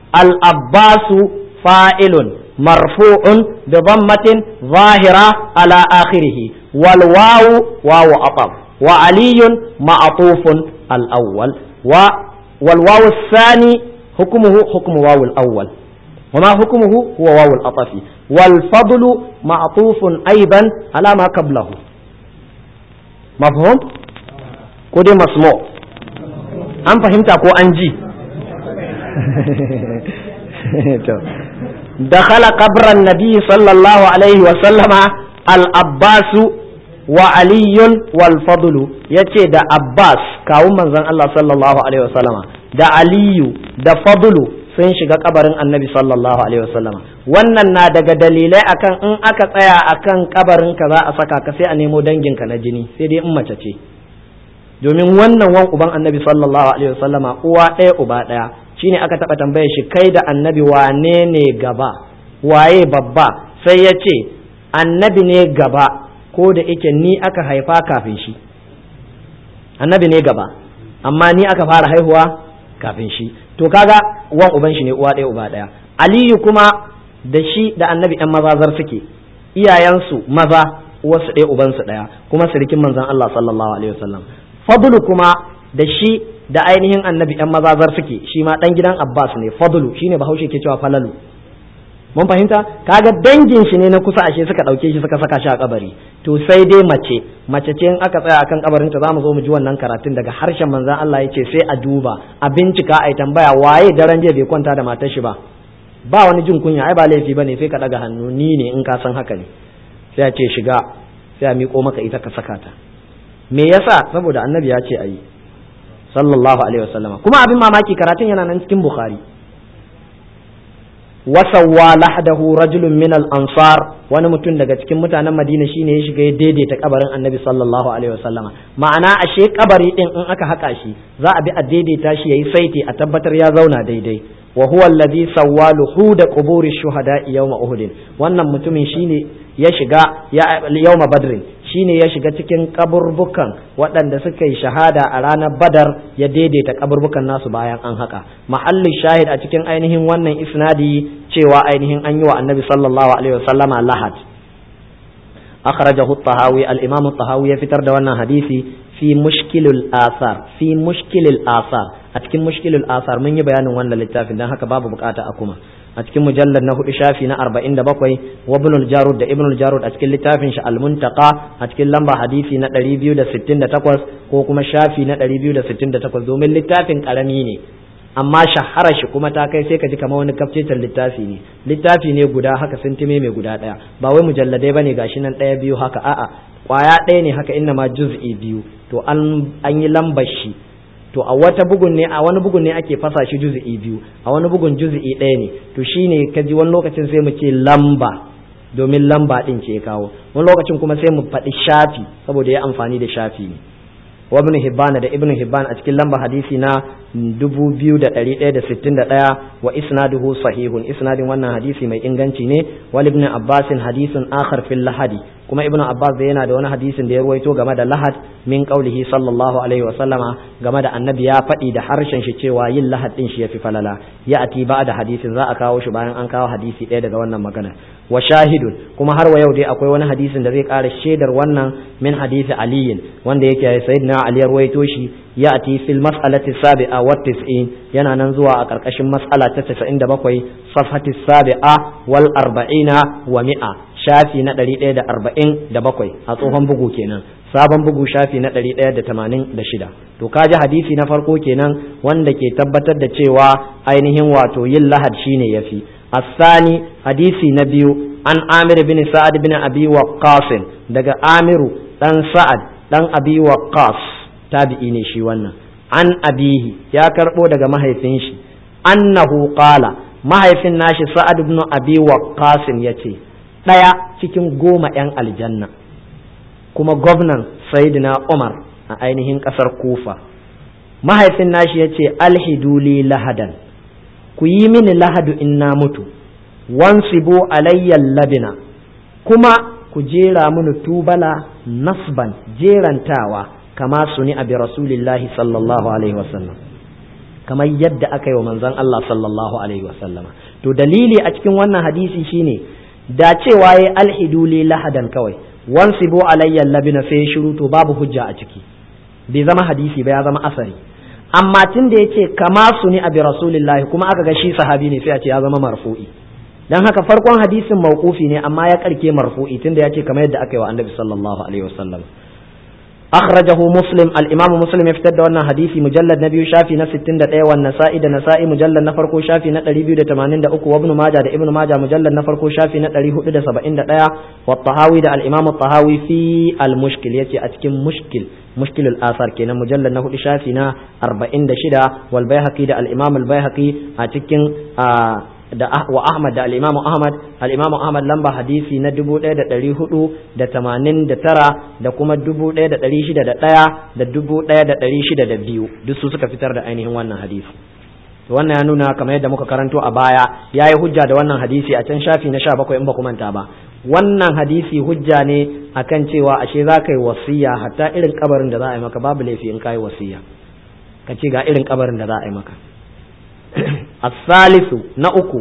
الأباس فاعل مرفوع بضمة ظاهرة على آخره والواو واو أطب وعلي معطوف الأول و والواو الثاني حكمه حكم واو الأول وما حكمه هو واو الأطف والفضل معطوف أيضا على ما قبله مفهوم كودي مسموع أم فهمت أكو أنجي dakhala qabran nabi sallallahu alaihi wa sallama al-abbasu wa aliyun wal fadlu yace da abbas kawun manzon Allah sallallahu alaihi wa sallama da aliyu da fadlu sun shiga kabarin annabi sallallahu alaihi wasallama wannan na daga dalilai akan in aka tsaya akan kabarin ka za a saka ka sai a nemo danginka na jini sai dai in mace ce domin wannan wan uban annabi sallallahu alaihi wasallama uwa ɗaya uba ɗaya shine aka taɓa tambayar shi kai da annabi wane ne gaba waye babba sai ya ce annabi ne gaba ko da ike ni aka haifa kafin shi annabi ne gaba amma ni aka fara haihuwa kafin shi to kaga wan uban shi ne uwa ɗaya uba ɗaya aliyu kuma da shi da annabi yan mazazar suke iyayensu maza uwarsu ɗaya ubansu ɗaya kuma sirikin manzon Allah sallallahu alaihi wasallam fadlu kuma da shi da ainihin annabi yan mazazar suke shi ma dan gidan Abbas ne fadlu shine bahaushe ke cewa falalu mun fahimta kaga dangin shi ne na kusa ashe suka dauke shi suka saka shi a kabari to sai dai mace mace ce in aka tsaya akan kabarin ta zamu zo mu ji wannan karatun daga harshen manzon Allah yace sai a duba a bincika a tambaya waye daren jiya bai kwanta da matar shi ba ba wani jin kunya ai ba laifi bane sai ka daga hannu ni ne in ka san haka ne sai a ce shiga sai a miƙo maka ita ka saka ta me yasa saboda annabi ya ce ayi sallallahu alaihi wasallama kuma abin mamaki karatun yana nan cikin bukhari wasawwa lahdahu rajulun min al-ansar wani mutum daga cikin mutanen Madina shine ya shiga ya daidaita kabarin Annabi sallallahu alaihi wasallama ma'ana ashe kabari din in aka haka shi za a bi a daidaita shi yayi saiti a tabbatar ya zauna daidai wa huwa alladhi sawwa luhuda quburi shuhada yawma uhud wannan mutumin shine ya shiga yawma badrin shine ya shiga cikin kaburbukan waɗanda suka yi shahada a ranar badar ya daidaita kaburbukan nasu bayan an haka mahallin shahid a cikin ainihin wannan isnadi cewa ainihin an yi wa annabi sallallahu alaihi wasallama lahad akhrajahu at-tahawi al-imam at-tahawi ya fitar da wannan hadisi fi mushkilul asar fi mushkilul asar a cikin mushkilul asar mun yi bayanin wannan littafin dan haka babu bukata a kuma a cikin mujallar na hudu shafi na arba'in da bakwai wa ibn jarud da ibn jarud a cikin littafin shi al-muntaqa a cikin lamba hadisi na ɗari biyu da sittin da takwas ko kuma shafi na ɗari biyu da sittin da takwas domin littafin ƙarami ne amma shahara shi kuma ta kai sai ka ji kamar wani kafcetan littafi ne littafi ne guda haka sintime mai guda ɗaya ba wai mujalladai bane gashi nan ɗaya biyu haka a'a kwaya ɗaya ne haka inna ma juz'i biyu to an yi lambar shi to a wata bugun ne a wani bugun ne ake fasa shi juz'i biyu a wani bugun juz'i ɗaya ne to shine ka ji wani lokacin sai mu ce lamba domin lamba ɗin ce kawo wani lokacin kuma sai mu faɗi shafi saboda ya amfani da shafi ne wa ibn hibban da ibn hibban a cikin lamba hadisi na 2161 wa isnaduhu sahihun isnadin wannan hadisi mai inganci ne wal ibn abbasin hadisin akhar fil lahadi kuma ibn abbas da yana da wani hadisin da ya ruwaito game da lahad min qaulihi sallallahu alaihi wa sallama game da annabi ya faɗi da harshen shi cewa yin lahad din shi yafi falala ya ati ba da hadisin za a kawo shi bayan an kawo hadisi ɗaya daga wannan magana wa shahidun kuma har wa yau dai akwai wani hadisin da zai ƙara shaidar wannan min hadisi aliyin wanda yake sayyidina ali ya ruwaito shi ya ati fil mas'alati sabi'a wa tis'in yana nan zuwa a ƙarƙashin mas'ala ta 97 safhati sabi'a wal arba'ina wa mi'a shafi na ɗari ɗaya da arba'in da bakwai a tsohon bugu kenan sabon bugu shafi na ɗari ɗaya da tamanin da shida to kaji hadisi na farko kenan wanda ke tabbatar da cewa ainihin wato yin lahad shine yafi asani hadisi na biyu an amir bin sa'ad bin abi waqqas daga amiru dan sa'ad dan abi waqqas tabi'i ne shi wannan an abihi ya karbo daga mahaifin shi annahu qala mahaifin nashi sa'ad ibn abi waqqas yace ɗaya cikin goma 'yan aljanna kuma gwamnan sayidina umar a ainihin ƙasar kufa mahaifin nashi ya ce alhiduli lahadan ku yi mini lahadu in na mutu wansibo alayyan labina kuma ku jera mini tubala nasban jerantawa kama suni abi rasulillahi sallallahu alaihi wasallam kamar yadda aka yi wa manzon Allah sallallahu alaihi wasallama to dalili a cikin wannan hadisi shine da cewa ya alhidu li lahadan kawai wansibu alayya labina sai ya shiru to babu hujja a ciki bai zama hadisi ba ya zama asari amma tun da yace kama su ni abi rasulillahi kuma aka ga shi sahabi ne sai a ce ya zama marfu'i dan haka farkon hadisin mauqufi ne amma ya karke marfu'i tunda yace kamar yadda aka yi wa annabi sallallahu alaihi wasallam akhrajahu muslim al-imam muslim ya fitar da wannan hadisi mujallad na biyu shafi na 61 wa nasa'i da nasa'i mujallad na farko shafi na 283 wa ibn majah da ibn majah mujallad na farko shafi na 471 wa tahawi da al-imam tahawi fi al-mushkil yace a cikin mushkil mushkil al-athar kenan mujallad na hudu shafi na 46 wal baihaqi da al-imam al-baihaqi a cikin da wa Ahmad da al-Imam Ahmad al-Imam Ahmad lamba hadisi na 1489 da kuma 1601 da 1602 duk su suka fitar da ainihin wannan hadisi to wannan ya nuna kamar yadda muka karanto a baya yayi hujja da wannan hadisi a can shafi na 17 in ba ku manta ba wannan hadisi hujja ne akan cewa ashe za ka yi wasiya hatta irin kabarin da za a yi maka babu laifi in ka yi wasiya ka ce ga irin kabarin da za a yi maka الثالث نأكو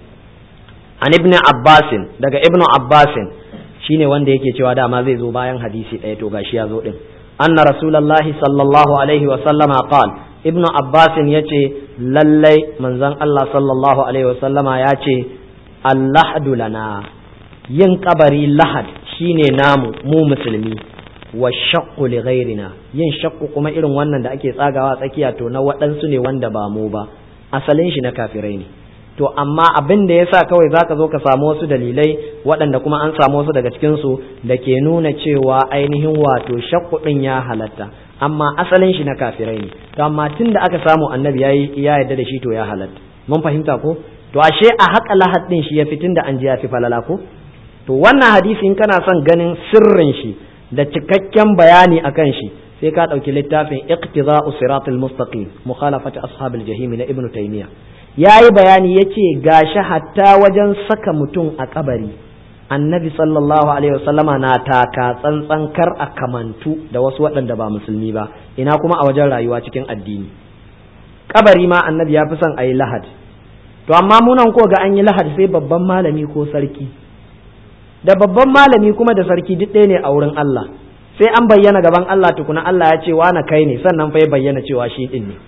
عن ابن عباس daga ابن عباس shine wanda yake cewa dama zai zo bayan hadisi ɗaya to gashi ya zo din anna rasulullahi sallallahu alaihi wa sallama qal ibnu abbas yace lallai manzon Allah sallallahu alaihi wa sallama ya ce allahdu lana yin kabari lahad shine namu mu musulmi wa shaqqu li ghairina yin shaqqu kuma irin wannan da ake tsagawa tsakiya to na waɗansu ne wanda ba mu ba asalin shi na kafirai ne to amma abin da yasa kawai zaka zo ka samu wasu dalilai waɗanda kuma an samu wasu daga cikin su da ke nuna cewa ainihin wato shakku din ya halatta amma asalin shi na kafirai ne to amma tunda aka samu annabi yayi ya yarda da shi to ya halatta mun fahimta ko to ashe a haƙa lahad din shi ya fitin da an ji ya fi falala ko to wannan hadisi in kana son ganin sirrin shi da cikakken bayani akan shi sai ka ɗauki littafin iqtida'u siratul mustaqim mukhalafati ashabil jahim na ibnu taymiya yayi bayani yace gashi hatta wajen saka mutum a kabari annabi sallallahu alaihi wasallama na taka tsantsan kar a kamantu da wasu waɗanda ba musulmi ba ina kuma a wajen rayuwa cikin addini kabari ma annabi ya fi son a yi lahad to amma munan ko ga an yi lahad sai babban malami ko sarki da babban malami kuma da sarki duk ɗaya ne a wurin Allah sai an bayyana gaban Allah tukuna Allah ya ce na kai ne sannan fa ya bayyana cewa shi din ne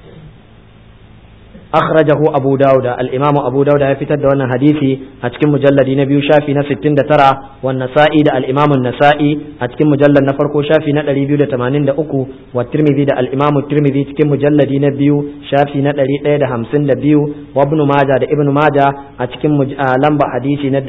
akhrajahu abu dauda al-imamu abu dauda ya fitar da wannan hadisi a cikin mujalladi na biyu shafi na 69 wan nasa'i da al-imamu nasa'i a cikin mujallad na farko shafi na 283 wa tirmidhi da al-imamu tirmidhi cikin mujalladi na biyu shafi na 152 wa ibn majah da ibn majah a cikin lamba hadisi na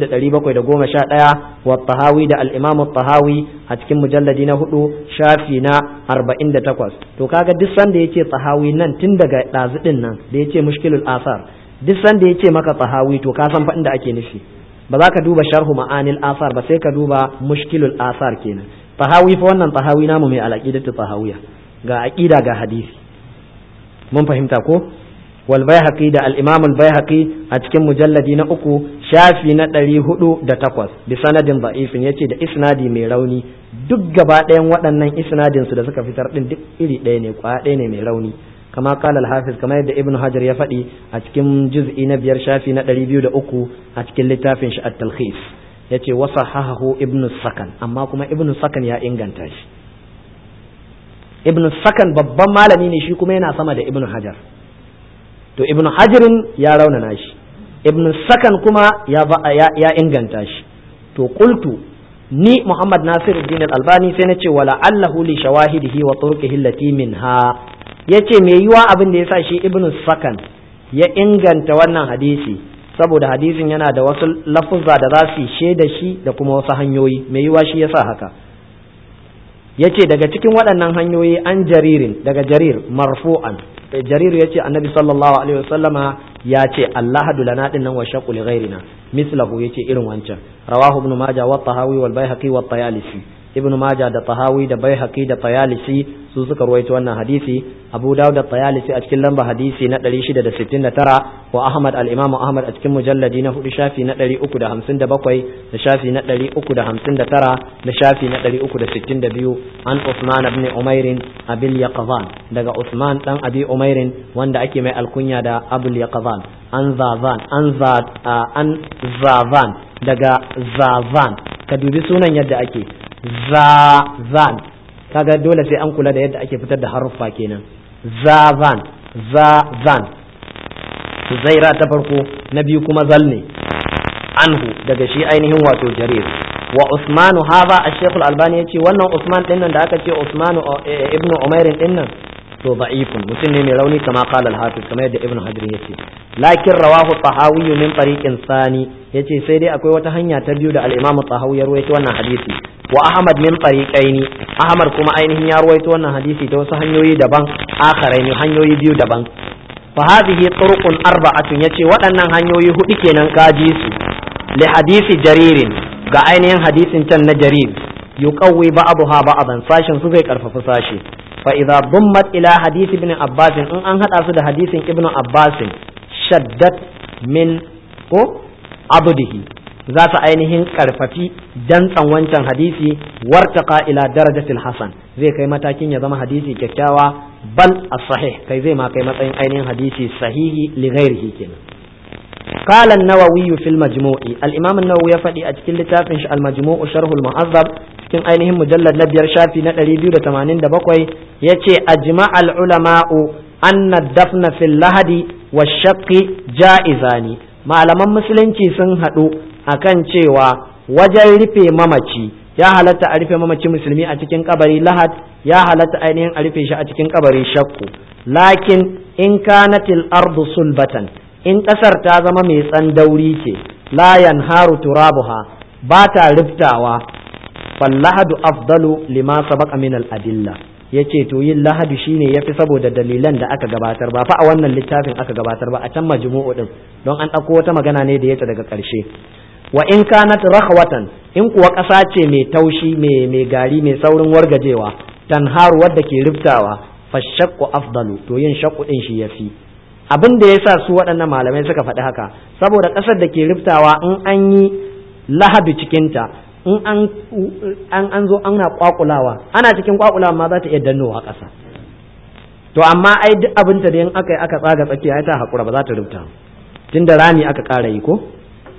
4711 wa tahawi da al-imamu tahawi a cikin mujalladi na hudu shafi na 48 to kaga duk sanda yace tahawi nan tun daga dazu din nan da ya ce mushkilul asar duk sanda ya ce maka tsahawi to ka san fa inda ake nufi ba za ka duba sharhu ma'anil asar ba sai ka duba mushkilul asar kenan tsahawi fa wannan tsahawi namu mai alaqidatu tsahawiya ga aqida ga hadisi mun fahimta ko wal baihaqi da al imam al baihaqi a cikin mujalladi na uku shafi na ɗari hudu da takwas bi sanadin da'ifin yace da isnadi mai rauni duk gaba ɗayan waɗannan isnadin su da suka fitar din duk iri ɗaya ne kwaya ɗaya ne mai rauni كما قال الحافظ كما يد ابن حجر يفدي أتكم جزء نبير شافي ندري بيو أكو أتكم لتافين التلخيص yace wasahahu ibn sakan amma kuma ibn sakan ya inganta shi ibn sakan babban malami ne shi kuma yana sama da ibn hajar to ibn hajarin ya raunana shi ibn sakan kuma ya, ya, ya inganta shi to qultu ni muhammad nasiruddin al-albani sai na ce wala allahu li shawahidihi wa turqihi allati minha ya ce mai yiwa abin da ya sa shi ibn sakan ya inganta wannan hadisi saboda hadisin yana da wasu lafuzza da za su shaida shi da kuma wasu hanyoyi mai yiwa shi ya sa haka ya ce daga cikin waɗannan hanyoyi an jaririn daga jarir marfu'an jarir ya ce annabi sallallahu alaihi wasallama ya ce allahadu lana din nan wa shaqqu li ghairina mislahu yace irin wancan rawahu ibn majah wa tahawi wal baihaqi wa tayalisi ibn majah da tahawi da baihaqi da tayalisi su suka ruwaito wannan hadisi abu dawud da tayalisi a cikin lamba hadisi na 669 wa ahmad al-imam ahmad a cikin mujalladi na hudu shafi na 357 da shafi na 359 da shafi na 362 an usman ibn umair abil yaqzan daga usman dan abi umair wanda ake mai alkunya da abul yaqzan an zazan an za an zazan daga zazan ka dubi sunan yadda ake zazan kaga dole sai an kula da yadda ake fitar da haruffa kenan zazan zazan zaira ta farko na biyu kuma zal ne anhu daga shi ainihin wato jarir wa usmanu hadha ash-shaykh al-albani yace wannan usman din nan da aka ce usmanu ibnu umair din nan to da'ifun mutum ne mai rauni kama qala al-hafiz kamar yadda ibnu hajar yace lakin rawahu tahawi min tariqin sani yace sai dai akwai wata hanya ta biyu da al-imam tahawi ya rawaito wannan hadisi wa ahmad min tariqaini ahmad kuma ainihin ya rawaito wannan hadisi ta wasu hanyoyi daban akharaini hanyoyi biyu daban fa hadhihi turuqun arba'atun yace waɗannan hanyoyi hudu kenan kaji su li hadisi jaririn ga ainihin hadisin can na jarir yuqawwi ba'daha ba'dan sashin su zai karfafa sashi fa idza dummat ila hadisi ibn abbas in an hada su da hadisin ibn abbas shaddat min ko abdihi za su ainihin karfafi dantsan wancan hadisi wartaka ila darajatil hasan zai kai matakin ya zama hadisi kyakkyawa bal as-sahih kai zai ma kai matsayin ainihin hadisi sahihi li ghairihi kenan قال النووي في المجموع الإمام النووي يفدي أتكل لتافنش المجموع شرح المعذب cikin ainihin mujallar na biyar shafi na ɗari biyu da tamanin da bakwai ya ce ajma al'ulama'u anna dafna fil lahadi wa shakki ja'izani malaman musulunci sun haɗu akan cewa wajen rufe mamaci ya halatta a rufe mamaci musulmi a cikin kabari lahad ya halatta ainihin a rufe shi a cikin kabari shakku lakin in kanatil ardu sulbatan in ƙasar ta zama mai tsandauri ce la yanharu turabuha ba ta riftawa fallahadu afdalu lima sabaqa min al-adilla yace to yin lahadu shine yafi saboda dalilan da aka gabatar ba fa a wannan littafin aka gabatar ba a can majmu'u din don an ɗauko wata magana ne da yace daga ƙarshe wa in kanat rakhwatan in kuwa ƙasa ce mai taushi mai mai gari mai saurin wargajewa tanharu wadda ke riftawa fashaqqu afdalu to yin shaqqu din shi yafi abin da yasa su waɗannan malamai suka faɗi haka saboda ƙasar da ke riftawa in an yi lahadu cikinta in an an zo ana kwakulawa ana cikin kwakulawa ma za ta iya dannowa ƙasa to amma ai duk abin da in aka yi aka tsaga tsakiya ai ta hakura ba za ta rubuta tunda rami aka ƙara yi ko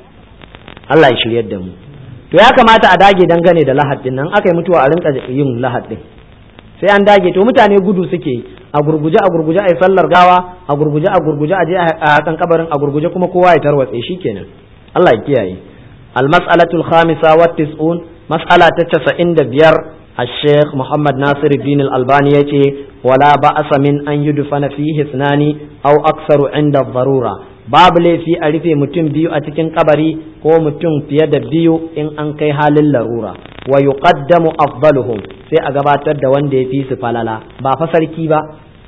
Allah ya shiryar da mu to ya kamata a dage dangane da lahad din nan aka yi mutuwa a rinka yin lahad din sai an dage to mutane gudu suke a gurguje a gurguje a yi sallar gawa a gurguje a gurguje a je a kan kabarin a gurguje kuma kowa ya tarwatse shikenan Allah ya kiyaye المسألة الخامسة والتسعون مسألة تتسعين دبير الشيخ محمد ناصر الدين الألباني يتي ولا بأس من أن يدفن فيه اثنان أو أكثر عند الضرورة باب لي في ألف متم بيو أتكن قبري هو متم في يد بيو إن أنكي حال اللرورة ويقدم أفضلهم في أقبات الدوان دي في سفللا با فسركي با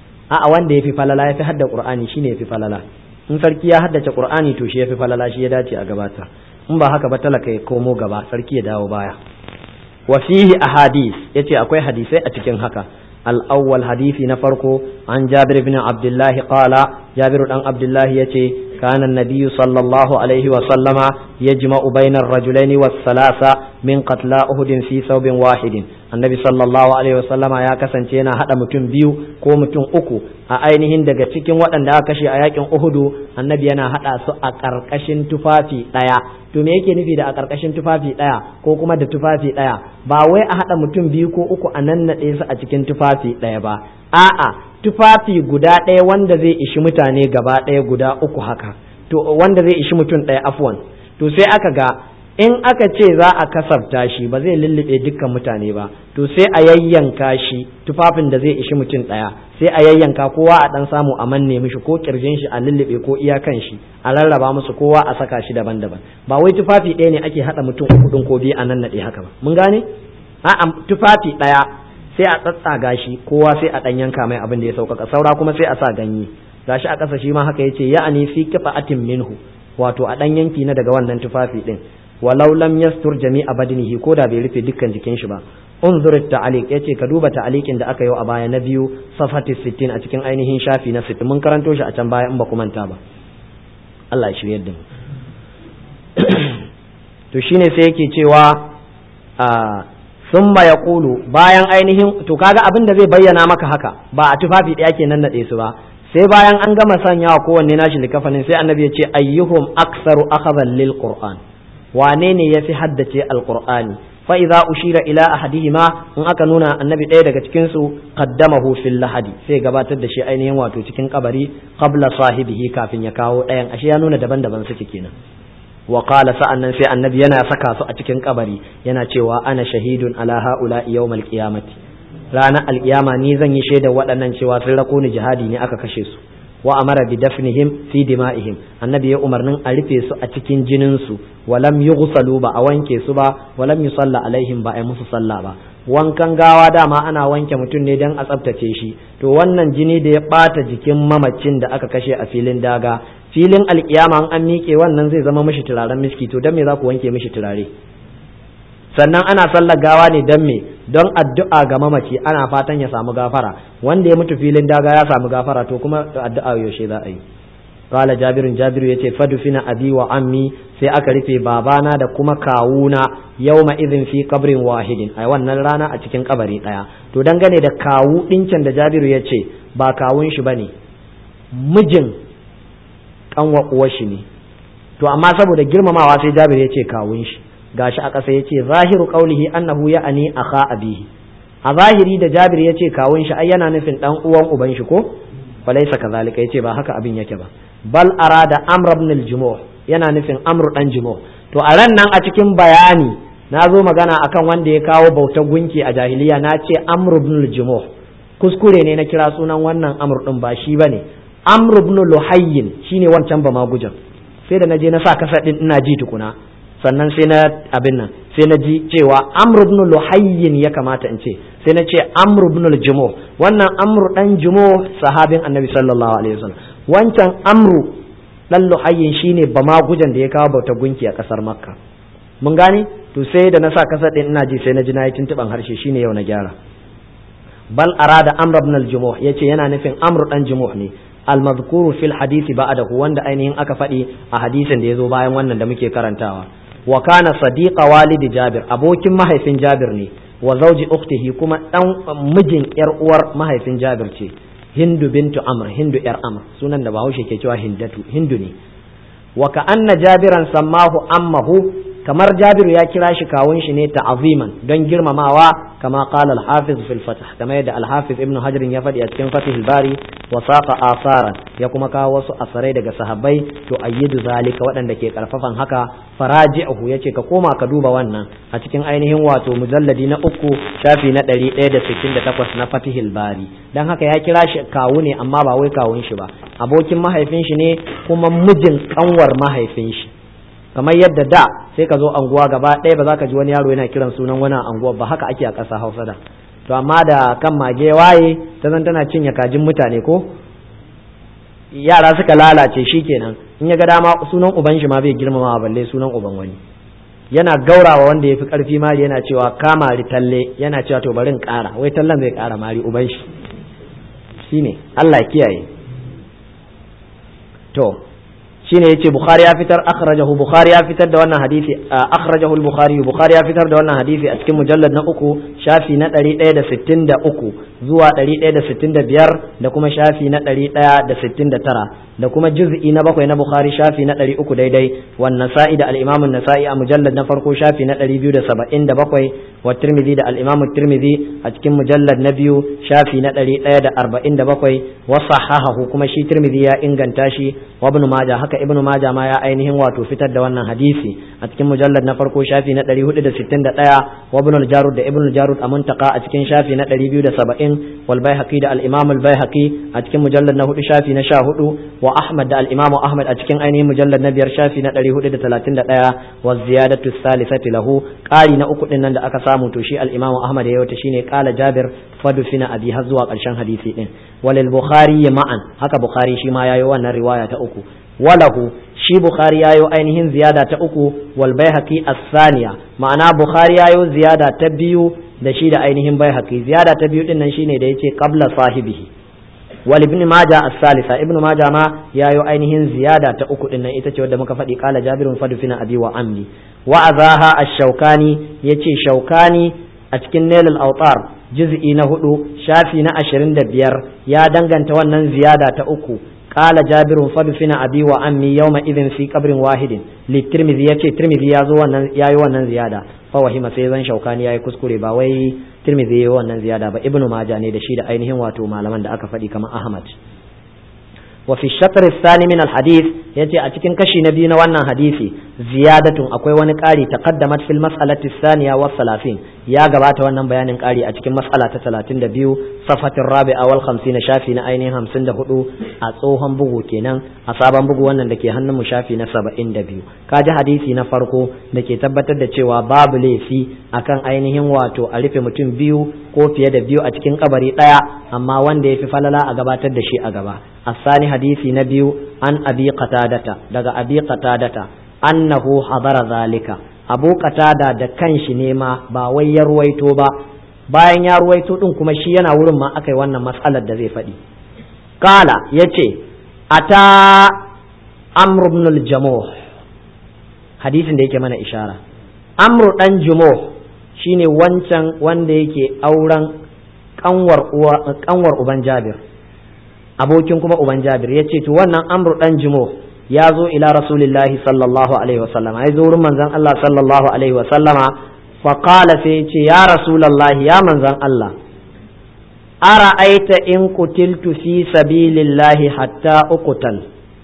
a wanda ya fi falala ya fi hadda qur'ani shine ya fi falala in sarki ya haddace qur'ani to shi ya fi falala shi ya dace a gabata in ba haka ba talaka ya komo gaba sarki ya dawo baya wa fihi ahadith yace akwai hadisai a cikin haka al-awwal hadisi na farko an Jabir ibn Abdullah qala Jabir dan Abdullah yace كان النبي صلى الله عليه وسلم يجمع بين الرجلين والثلاثة من قتلى أهد في ثوب واحد النبي صلى الله عليه وسلم يا kasance yana hada mutum biyu ko mutum uku a ainihin daga cikin waɗanda aka kashe a yakin Uhudu annabi yana hada su a ƙarƙashin tufafi ɗaya to me yake nufi da a ƙarƙashin tufafi ɗaya ko kuma da tufafi ɗaya ba wai a hada mutum biyu ko uku a nan naɗe su a cikin tufafi ɗaya ba a'a tufafi guda ɗaya wanda zai ishi mutane gaba ɗaya guda uku haka to wanda zai ishi mutum ɗaya afwan to sai aka ga in aka ce za a kasafta shi ba zai lullube dukkan mutane ba to sai a yayyanka shi tufafin da zai ishi mutum ɗaya sai a yayyanka kowa a ɗan samu a manne mishi ko kirjin shi a lullube ko iyakan shi a rarraba musu kowa a saka shi daban-daban ba wai tufafi ɗaya ne ake haɗa mutum uku ɗin ko biyu a nan naɗe haka ba mun gane a'a tufafi ɗaya sai a tsatsaga shi kowa sai a ɗan yanka mai abin da ya sauƙaƙa saura kuma sai a sa ganye gashi a ƙasa shi ma haka yace ya'ani fi qita'atin minhu wato a ɗan yanki na daga wannan tufafi ɗin walau lam yastur jami'a badinihi ko da bai rufe dukkan jikin shi ba unzur ta'aliq yace ka duba ta'aliqin da aka yi a baya na biyu safati 60 a cikin ainihin shafi na 60 mun karanto shi a can baya in ba ku manta ba Allah ya shiryar da mu to shine sai yake cewa a summa ya kulu bayan ainihin to kaga abin da zai bayyana maka haka ba a tufafi ɗaya ke nan naɗe su ba sai bayan an gama sanyawa kowanne nashi likafanin sai annabi ya ce ayyuhum aksaru akhadhan lil qur'an wane ne yafi haddace alqur'ani fa idza ushira ila ahadihima in aka nuna annabi ɗaya daga cikin su qaddamahu fil lahadi sai gabatar da shi ainihin wato cikin kabari qabla sahibihi kafin ya kawo ɗayan ashe ya nuna daban-daban suke kenan wa qala sa'annan sai annabi yana saka su a cikin kabari yana cewa ana shahidun ala haula yawmal qiyamati ranar alkiyama ni zan yi shaidar waɗannan cewa sun rako ni jihadi ne aka kashe su wa amara bi dafnihim fi dima'ihim annabi ya umarnin a rufe su a cikin jinin su walam yughsalu ba a wanke su ba walam yusalla alaihim ba a musu sallah ba wankan gawa dama ana wanke mutum ne don a tsaftace shi to wannan jini da ya bata jikin mamacin da aka kashe a filin daga filin alkiyama an miƙe wannan zai zama mishi turaren miski to don me za ku wanke mishi turare sannan ana sallar gawa ne don me don addu'a ga mamaci ana fatan ya samu gafara wanda ya mutu filin daga ya samu gafara to kuma addu'a yaushe za a yi qala jabirun jabiru yace fadufina abi wa ammi sai aka rufe babana da kuma kawuna yawma idhin fi qabrin wahidin ai wannan rana a cikin kabari daya to dangane da kawu dinkin da jabiru yace ba kawun shi bane mijin kanwa uwar shi ne to amma saboda girmamawa sai jabiru yace kawun shi gashi a ƙasa yace zahiru qaulihi annahu ya'ani akha abihi a zahiri da jabir yace kawun shi ai yana nufin dan uwan uban shi ko falaisa kazalika yace ba haka abin yake ba bal arada amr ibn al-jumuh yana nufin amr dan jumuh to a ran nan a cikin bayani na zo magana akan wanda ya kawo bautar gunki a jahiliya na ce amr ibn al-jumuh kuskure ne na kira sunan wannan amr din ba shi bane amr ibn luhayyin shine wancan ba magujan sai da naje na sa kasa din ina ji tukuna sannan sai na abin nan sai na ji cewa amr ibn luhayyin ya kamata in ce sai na ce amr ibn al-jumuh wannan amr dan jumuh sahabin annabi sallallahu alaihi wasallam wancan amru dan luhayyin shine ba ma gujan da ya kawo bauta gunki a kasar makka mun gane to sai da na sa kasar din ina ji sai na ji na yi tuntuban harshe shine yau na gyara bal arada amr ibn al-jumuh yace yana nufin amr dan jumuh ne al-madhkuru fil hadisi ba'dahu wanda ainihin aka faɗi a hadisin da ya zo bayan wannan da muke karantawa wa kana sadiqa walidi jabir abokin mahaifin jabir ne wa zauji ukhtihi kuma dan mijin yar uwar mahaifin jabir ce hindu bintu amr hindu yar amr sunan da bahaushe ke cewa hindatu hindu ne wa ka anna jabiran sammahu ammahu kamar jabiru ya kira shi kawun shi ne ta'aziman don girmamawa kama qala al-hafiz fil fath kama yadda al-hafiz ibn hajar ya faɗi a cikin fatih al-bari wa saqa asaran ya kuma kawo wasu asarai daga sahabbai to ayyidu zalika waɗanda ke karfafan haka faraji'uhu yace ka koma ka duba wannan a cikin ainihin wato mujalladi na uku shafi na ɗari ɗaya da sittin da takwas na fatih al-bari dan haka ya kira shi kawu ne amma ba wai kawun shi ba abokin mahaifin shi ne kuma mijin kanwar mahaifin shi kamar yadda da sai ka zo anguwa gaba ɗaya ba za ka ji wani yaro yana kiran sunan wani anguwa ba haka ake a ƙasa hausa da to amma da kan mage waye ta zan tana cinye kajin mutane ko yara suka lalace shi kenan in ya ga dama sunan uban shi ma bai girmama balle sunan uban wani yana gaurawa wanda ya fi ƙarfi mari yana cewa kamari talle yana cewa to bari in ƙara wai tallan zai ƙara mari uban shi shine Allah kiyaye to shine yace bukhari ya fitar akhrajahu bukhari ya fitar da wannan hadisi akhrajahu al-bukhari bukhari ya fitar da wannan hadisi a cikin mujallad na uku shafi na 163 zuwa 165 da kuma shafi na 169 da kuma juz'i na bakwai na bukhari shafi na 300 daidai wan nasa'i da al-imam an-nasa'i a mujallad na farko shafi na 277 wa tirmidhi da al-imam at-tirmidhi a cikin mujallad na biyu shafi na 147 wa sahahahu kuma shi tirmidhi ya inganta shi wa ibn majah haka ibnu majah ma ya ainihin wato fitar da wannan hadisi a cikin mujallad na farko shafi na 461 wa ibn al-jarud da ibn al-jarud a muntaka a cikin shafi na 270 wal baihaqi da al-imam al-baihaqi a cikin mujallad na hudu shafi na 14 wa ahmad da al-imam ahmad a cikin ainihin mujallad na biyar shafi na 431 wa ziyadatu thalithati lahu qari na uku din nan da aka samu to shi al-imam ahmad ya yauta shine qala jabir fadufina abi har zuwa karshen hadisi din walil bukhari ma'an haka bukhari shi ma yayi wannan riwaya ta uku walahu shi bukhari yayo ainihin ziyada ta uku wal baihaqi as-saniya ma'ana bukhari yayo ziyada ta biyu da shi da ainihin baihaqi ziyada ta biyu din nan shine da yace qabla sahibihi wal ibn majah as-salisa ibn majah ma yayo ainihin ziyada ta uku din nan ita ce wadda muka faɗi qala jabirun fadufina abi wa ammi wa azaha ash-shawkani yace shaukani a cikin nailul awtar juz'i na hudu shafi na ashirin da biyar ya danganta wannan ziyada ta uku قال جابر فدفن أبي وأمي يومئذ في قبر واحد للترمذي يتي ترمذي يازو ياي wannan ziyada فوهم سيزن شوكاني yayi kuskure ba wai Tirmidhi yayi wannan ziyada ba Ibn Majah ne da shi da ainihin wato malaman da aka faɗi kamar Ahmad wa fi shatr الثاني من الحديث yace a cikin kashi na biyu na wannan hadisi ziyadatun akwai wani ƙari taqaddamat fil mas'alati thaniya wa salafin ya gabata wannan bayanin ƙari a cikin mas'ala ta 32 safatin rabi'a wal 50 shafi na ainihin 54 a tsohon bugu kenan a sabon bugu wannan da ke hannun mu shafi na 72 kaji hadisi na farko da ke tabbatar da cewa babu laifi akan ainihin wato a rufe mutum biyu ko fiye da biyu a cikin kabari ɗaya amma wanda ya fi falala a gabatar da shi a gaba asani hadisi na biyu an abi qatadata daga abi qatadata annahu hadara zalika abu qatada da kanshi ne ma ba wai ya ruwaito ba bayan ya ruwaito din kuma shi yana wurin ma akai wannan mas'alar da zai faɗi kala yace ata amr ibn al-jamuh hadisin da yake mana ishara amr dan jumuh shine wancan wanda yake auren kanwar uwa kanwar uban jabir abokin kuma uban jabir yace to wannan amr dan jumuh ya zo ila rasulillahi sallallahu alaihi wasallam ya zo wurin manzon Allah sallallahu alaihi wasallama fa qala sai ya ce ya rasulullahi ya manzon Allah ara'aita in kutiltu fi sabilillahi hatta uqtal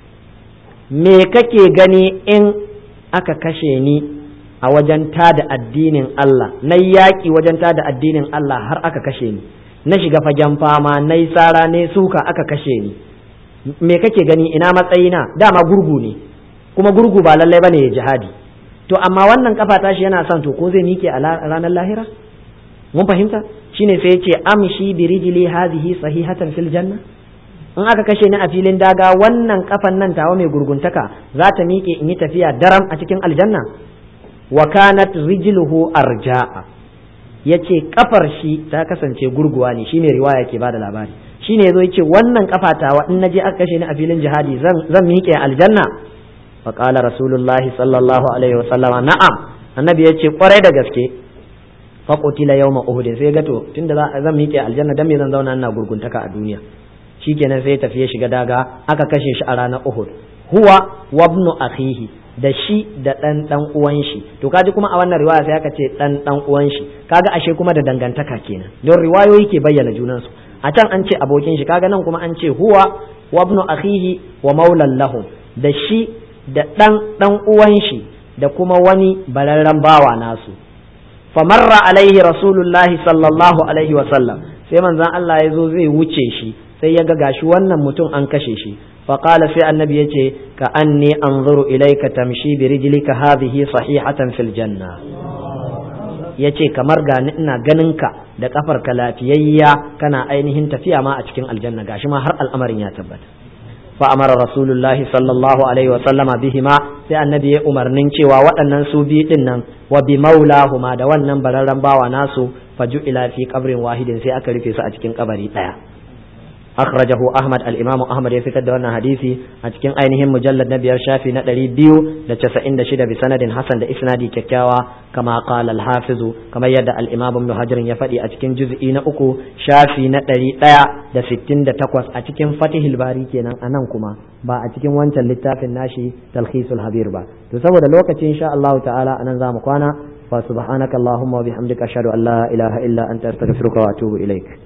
me kake gani in aka kashe ni a wajen tada addinin Allah na yaƙi wajen tada addinin Allah har aka kashe ni na shiga fagen fama na yi tsara ne suka aka kashe ni me kake gani ina matsayina dama gurgu ne kuma gurgu ba lallai bane ya jihadi to amma wannan kafa tashi yana son to ko zai mike a ranar lahira mun fahimta shine sai yace amshi bi rijli hadhihi sahihatan fil janna in aka kashe ni a filin daga wannan kafan nan tawa mai gurguntaka za ta miƙe in yi tafiya daram a cikin aljanna wa kanat rijluhu arja'a yace kafar shi ta kasance gurguwa ne shine riwaya ke bada labari shine yazo yace wannan kafatawa in naje aka kashe ni a filin jihadi zan zan miƙe aljanna fa qala rasulullahi sallallahu alaihi wasallama na'am annabi yace kwarai da gaske fa qutila yawma uhud sai ga to tunda zan miƙe aljanna dan me zan zauna ina gurguntaka a duniya shikenan sai tafi ya shiga daga aka kashe shi a ranar uhud huwa wabnu akhihi da shi da ɗan ɗan uwan shi to kaji kuma a wannan riwaya sai aka ce ɗan ɗan uwan shi kaga ashe kuma da dangantaka kenan don riwayoyi ke bayyana junansu a can an ce abokin shi kaga nan kuma an ce huwa wa ibnu akhihi wa maulan lahum da shi da ɗan ɗan uwan shi da kuma wani bararren bawa nasu famarra alaihi rasulullahi sallallahu alaihi wa sallam sai manzon Allah ya zo zai wuce shi sai ya ga gashi wannan mutum an kashe shi فقال في النبي يجي كأني أنظر إليك تمشي برجلك هذه صحيحة في الجنة yace kamar ga ina ganinka da kafarka lafiyayya kana ainihin tafiya ma a cikin aljanna gashi ma har al'amarin ya tabbata fa amara rasulullahi sallallahu alaihi wa sallama bihima sai annabi ya umarnin cewa waɗannan su bi din nan wa bi maulahuma da wannan bararren bawa nasu faju ila fi qabrin wahidin sai aka rufe su a cikin kabari daya أخرجه أحمد الإمام أحمد يفتد أن حديثي أتكين أينهم مجلد نبي الشافي نتري بيو لتسعين دشد بسند حسن إسنادي ككاوا كما قال الحافظ كما يدى الإمام ابن حجر يفدي أتكين جزئين أكو شافي نتري تايا da sittin da takwas a cikin fatihul bari kenan a nan kuma ba a cikin wancan littafin nashi talhisul habir ba to saboda lokacin insha Allah ta'ala anan zamu kwana fa subhanakallahumma wa bihamdika ashhadu an la ilaha illa anta astaghfiruka wa atubu ilaik